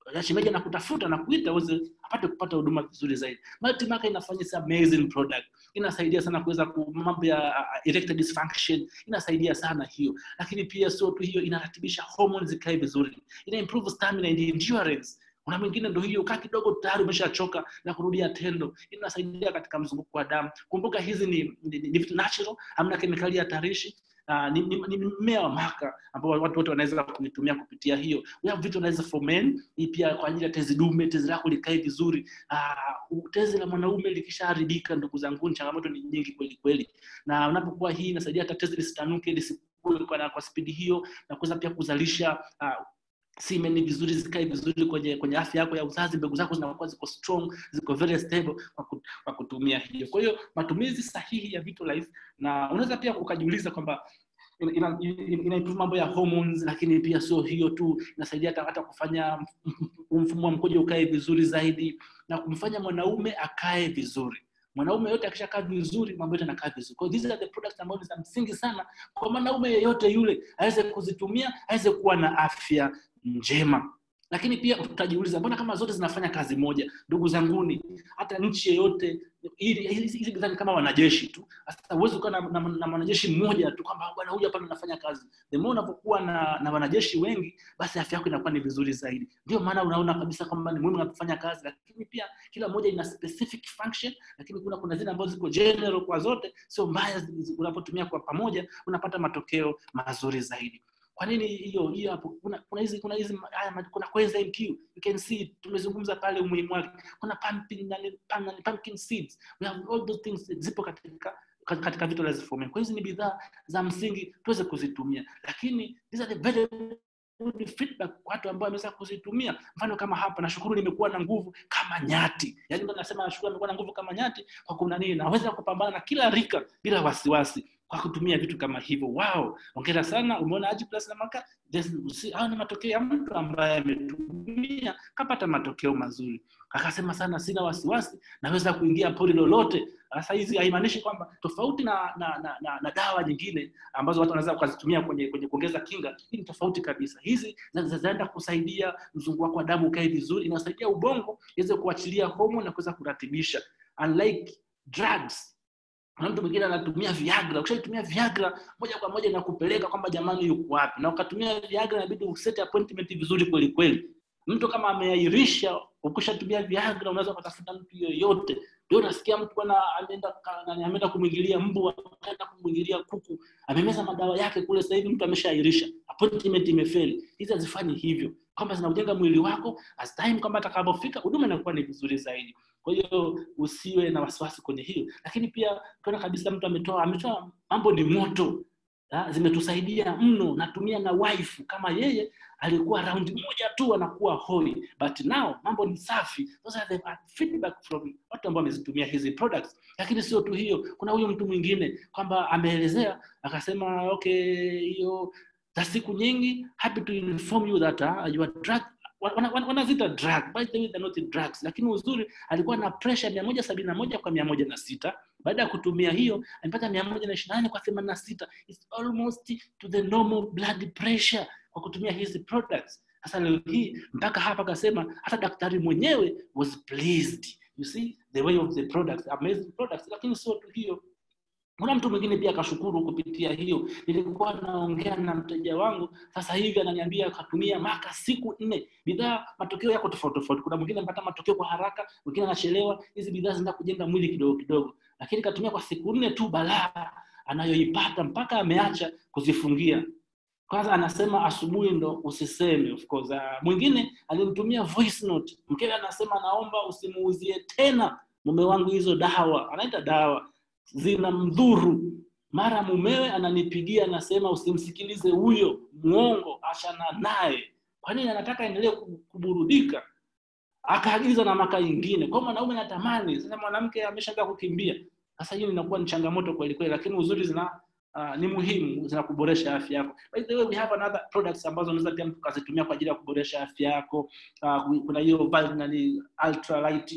shemeji anakutafuta na kuita uweze apate kupata huduma vizuri zaidi multimaka inafanya is amazing product inasaidia sana kuweza ku mambo ya uh, erectile dysfunction inasaidia sana hiyo lakini pia sio tu hiyo inaratibisha hormones zikae vizuri ina improve stamina and endurance kuna mwingine ndo hiyo kaa kidogo tayari umeshachoka na kurudia tendo inasaidia katika mzunguko wa damu kumbuka hizi ni, ni, ni, ni vitu natural hamna kemikali hatarishi Uh, ni, ni, ni mmea wa maka ambao watu wote wanaweza kuitumia kupitia hiyo we have vitu unaweza for men hii pia kwa ajili ya tezi dume tezi lako likae vizuri uh, tezi la mwanaume likishaharibika ndugu zangu changamoto ni nyingi kweli kweli na unapokuwa hii inasaidia hata tezi lisitanuke lisikue kwa, kwa spidi hiyo na kuweza pia kuzalisha uh, semen vizuri zikae vizuri kwenye kwenye afya yako ya uzazi mbegu zako zinakuwa ziko strong ziko very stable kwa, ku, kwa kutumia hiyo kwa hiyo matumizi sahihi ya Vitalize na unaweza pia ukajiuliza kwamba ina, ina, ina improve mambo ya hormones lakini pia sio hiyo tu inasaidia hata, hata kufanya mfumo wa mkojo ukae vizuri zaidi na kumfanya mwanaume akae vizuri mwanaume yote akishakaa vizuri mambo yote anakaa vizuri kwa these are the products ambazo ni za msingi sana kwa mwanaume yeyote yule aweze kuzitumia aweze kuwa na afya njema lakini pia utajiuliza mbona kama zote zinafanya kazi moja ndugu zanguni hata nchi yeyote hizi bidhaa ni kama wanajeshi tu sasa huwezi ukawa na, na, na mwanajeshi mmoja tu kwamba bwana huyu hapa anafanya kazi the more unapokuwa na, na wanajeshi wengi basi afya yako inakuwa ni vizuri zaidi ndio maana unaona kabisa kwamba ni muhimu kufanya kazi lakini pia kila moja ina specific function lakini kuna kuna zile ambazo ziko general kwa zote sio mbaya unapotumia kwa pamoja unapata matokeo mazuri zaidi kwa nini hiyo hiyo hapo kuna kuna hizi kuna hizi haya kuna coenzyme Q you can see tumezungumza pale umuhimu wake kuna pumpkin na pumpkin seeds we have all those things zipo katika katika vitu lazima formula kwa hizi ni bidhaa za msingi tuweze kuzitumia lakini these are the very good feedback kwa watu ambao wameweza kuzitumia mfano kama hapa nashukuru nimekuwa na nguvu kama nyati yaani ndo nasema nashukuru nimekuwa na nguvu kama nyati kwa kuna nini naweza kupambana na kila rika bila wasiwasi kwa kutumia vitu kama hivyo wow ongera sana umeona aji plus na maka hao ni matokeo ya mtu ambaye ametumia kapata matokeo mazuri akasema sana sina wasiwasi naweza kuingia pori lolote sasa hizi haimaanishi kwamba tofauti na na, na, na na dawa nyingine ambazo watu wanaweza kuzitumia kwenye kwenye kuongeza kinga hii ni tofauti kabisa hizi zinaenda kusaidia mzunguko wako wa damu ukae vizuri inasaidia ubongo iweze kuachilia homoni na kuweza kuratibisha unlike drugs kuna mtu mwingine anatumia viagra ukishaitumia viagra moja kwa moja inakupeleka kwamba jamani yuko wapi na ukatumia viagra inabidi usete appointment vizuri kweli kweli mtu kama ameahirisha ukishatumia viagra unaweza ukatafuta mtu yoyote ndio unasikia mtu bwana ameenda ameenda kumwingilia mbwa ameenda kumwingilia kuku amemeza madawa yake kule sasa hivi mtu ameshaahirisha appointment imefeli hizi hazifanyi hivyo kwamba zinaujenga mwili wako as time kwamba atakapofika huduma inakuwa ni vizuri zaidi kwa hiyo usiwe na wasiwasi kwenye hiyo lakini pia ukiona kabisa mtu ametoa ametoa mambo ni moto ha, zimetusaidia mno natumia na wife kama yeye alikuwa raundi moja tu anakuwa hoi but now mambo ni safi those are the feedback from watu ambao wamezitumia hizi products lakini sio tu hiyo kuna huyo mtu mwingine kwamba ameelezea akasema okay hiyo za siku nyingi happy to inform you that uh, your drug wanazita wana, wana drug by the way they're not drugs lakini uzuri alikuwa na pressure mia moja sabini na moja kwa mia moja na sita baada ya kutumia hiyo amepata mia moja na ishirini na nane kwa themanini na sita It's almost to the normal blood pressure kwa kutumia hizi products sasa leo hii mpaka hapa akasema hata daktari mwenyewe was pleased you see the way of the products amazing products lakini sio tu hiyo kuna mtu mwingine pia akashukuru kupitia hiyo nilikuwa naongea na mteja wangu sasa hivi ananiambia akatumia maka siku nne bidhaa matokeo yako tofauti tofauti kuna mwingine anapata matokeo kwa haraka mwingine anachelewa hizi bidhaa zinaenda kujenga mwili kidogo kidogo lakini katumia kwa siku nne tu balaa anayoipata mpaka ameacha kuzifungia kwanza anasema asubuhi ndo usiseme of course uh, mwingine alimtumia voice note mkewe anasema naomba usimuuzie tena mume wangu hizo dawa anaita dawa zina mdhuru mara mumewe ananipigia anasema usimsikilize huyo mwongo achana naye kwa nini anataka endelee kuburudika akaagiza na maka ingine kwa mwanaume natamani sasa mwanamke ameshaanza kukimbia sasa hiyo inakuwa ni changamoto kweli kweli lakini uzuri zina uh, ni muhimu zina kuboresha afya yako by the way we have another products ambazo unaweza pia mtu kazitumia kwa ajili ya kuboresha afya yako uh, kuna hiyo nani ultra light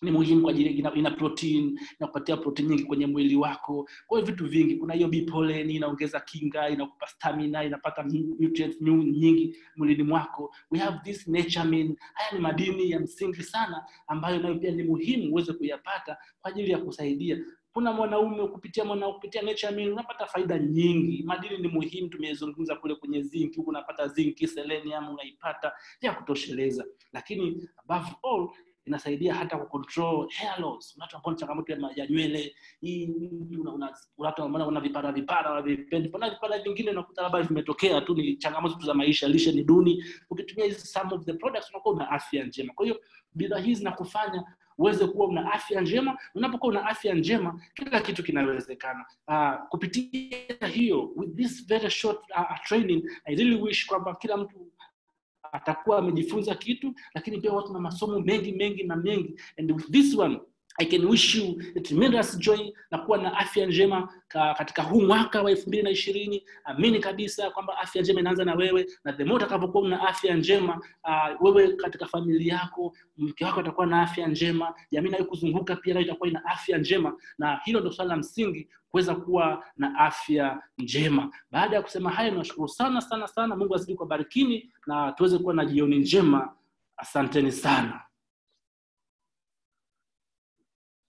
ni muhimu kwa ajili ina, ina protein inakupatia protein nyingi kwenye mwili wako kwa hiyo vitu vingi kuna hiyo bipolen inaongeza kinga inakupa stamina inapata nutrients nyingi mwilini mwako we have this naturemin haya ni madini ya msingi sana ambayo nayo pia ni muhimu uweze kuyapata kwa ajili ya kusaidia kuna mwanaume kupitia mwana kupitia naturemin unapata faida nyingi madini ni muhimu tumezungumza kule kwenye zinc huku unapata zinc selenium unaipata ya kutosheleza lakini above all inasaidia hata kucontrol hair loss watu ambao changamoto ya, ya nywele hii una, una, watu ambao una vipara vipara wavipendi pana vipara vingine unakuta labda vimetokea tu ni changamoto tu za maisha lishe ni duni ukitumia hizi some of the products unakuwa una afya njema kwa hiyo bidhaa hizi zinakufanya uweze kuwa una afya njema unapokuwa una afya njema kila kitu kinawezekana uh, kupitia hiyo with this very short uh, training i really wish kwamba kila mtu atakuwa amejifunza kitu lakini pia watu na masomo mengi mengi na mengi and with this one i can wish you a tremendous joy na kuwa na afya njema ka, katika huu mwaka wa elfu mbili na ishirini amini kabisa kwamba afya njema inaanza na wewe na the more utakavyokuwa una afya njema uh, wewe katika familia yako mke wako atakuwa na afya njema jamii nayo kuzunguka pia nayo itakuwa ina afya njema na hilo ndio swala la msingi kuweza kuwa na afya njema baada ya kusema hayo nashukuru sana sana sana mungu azidi kuwabarikini na tuweze kuwa na jioni njema asanteni sana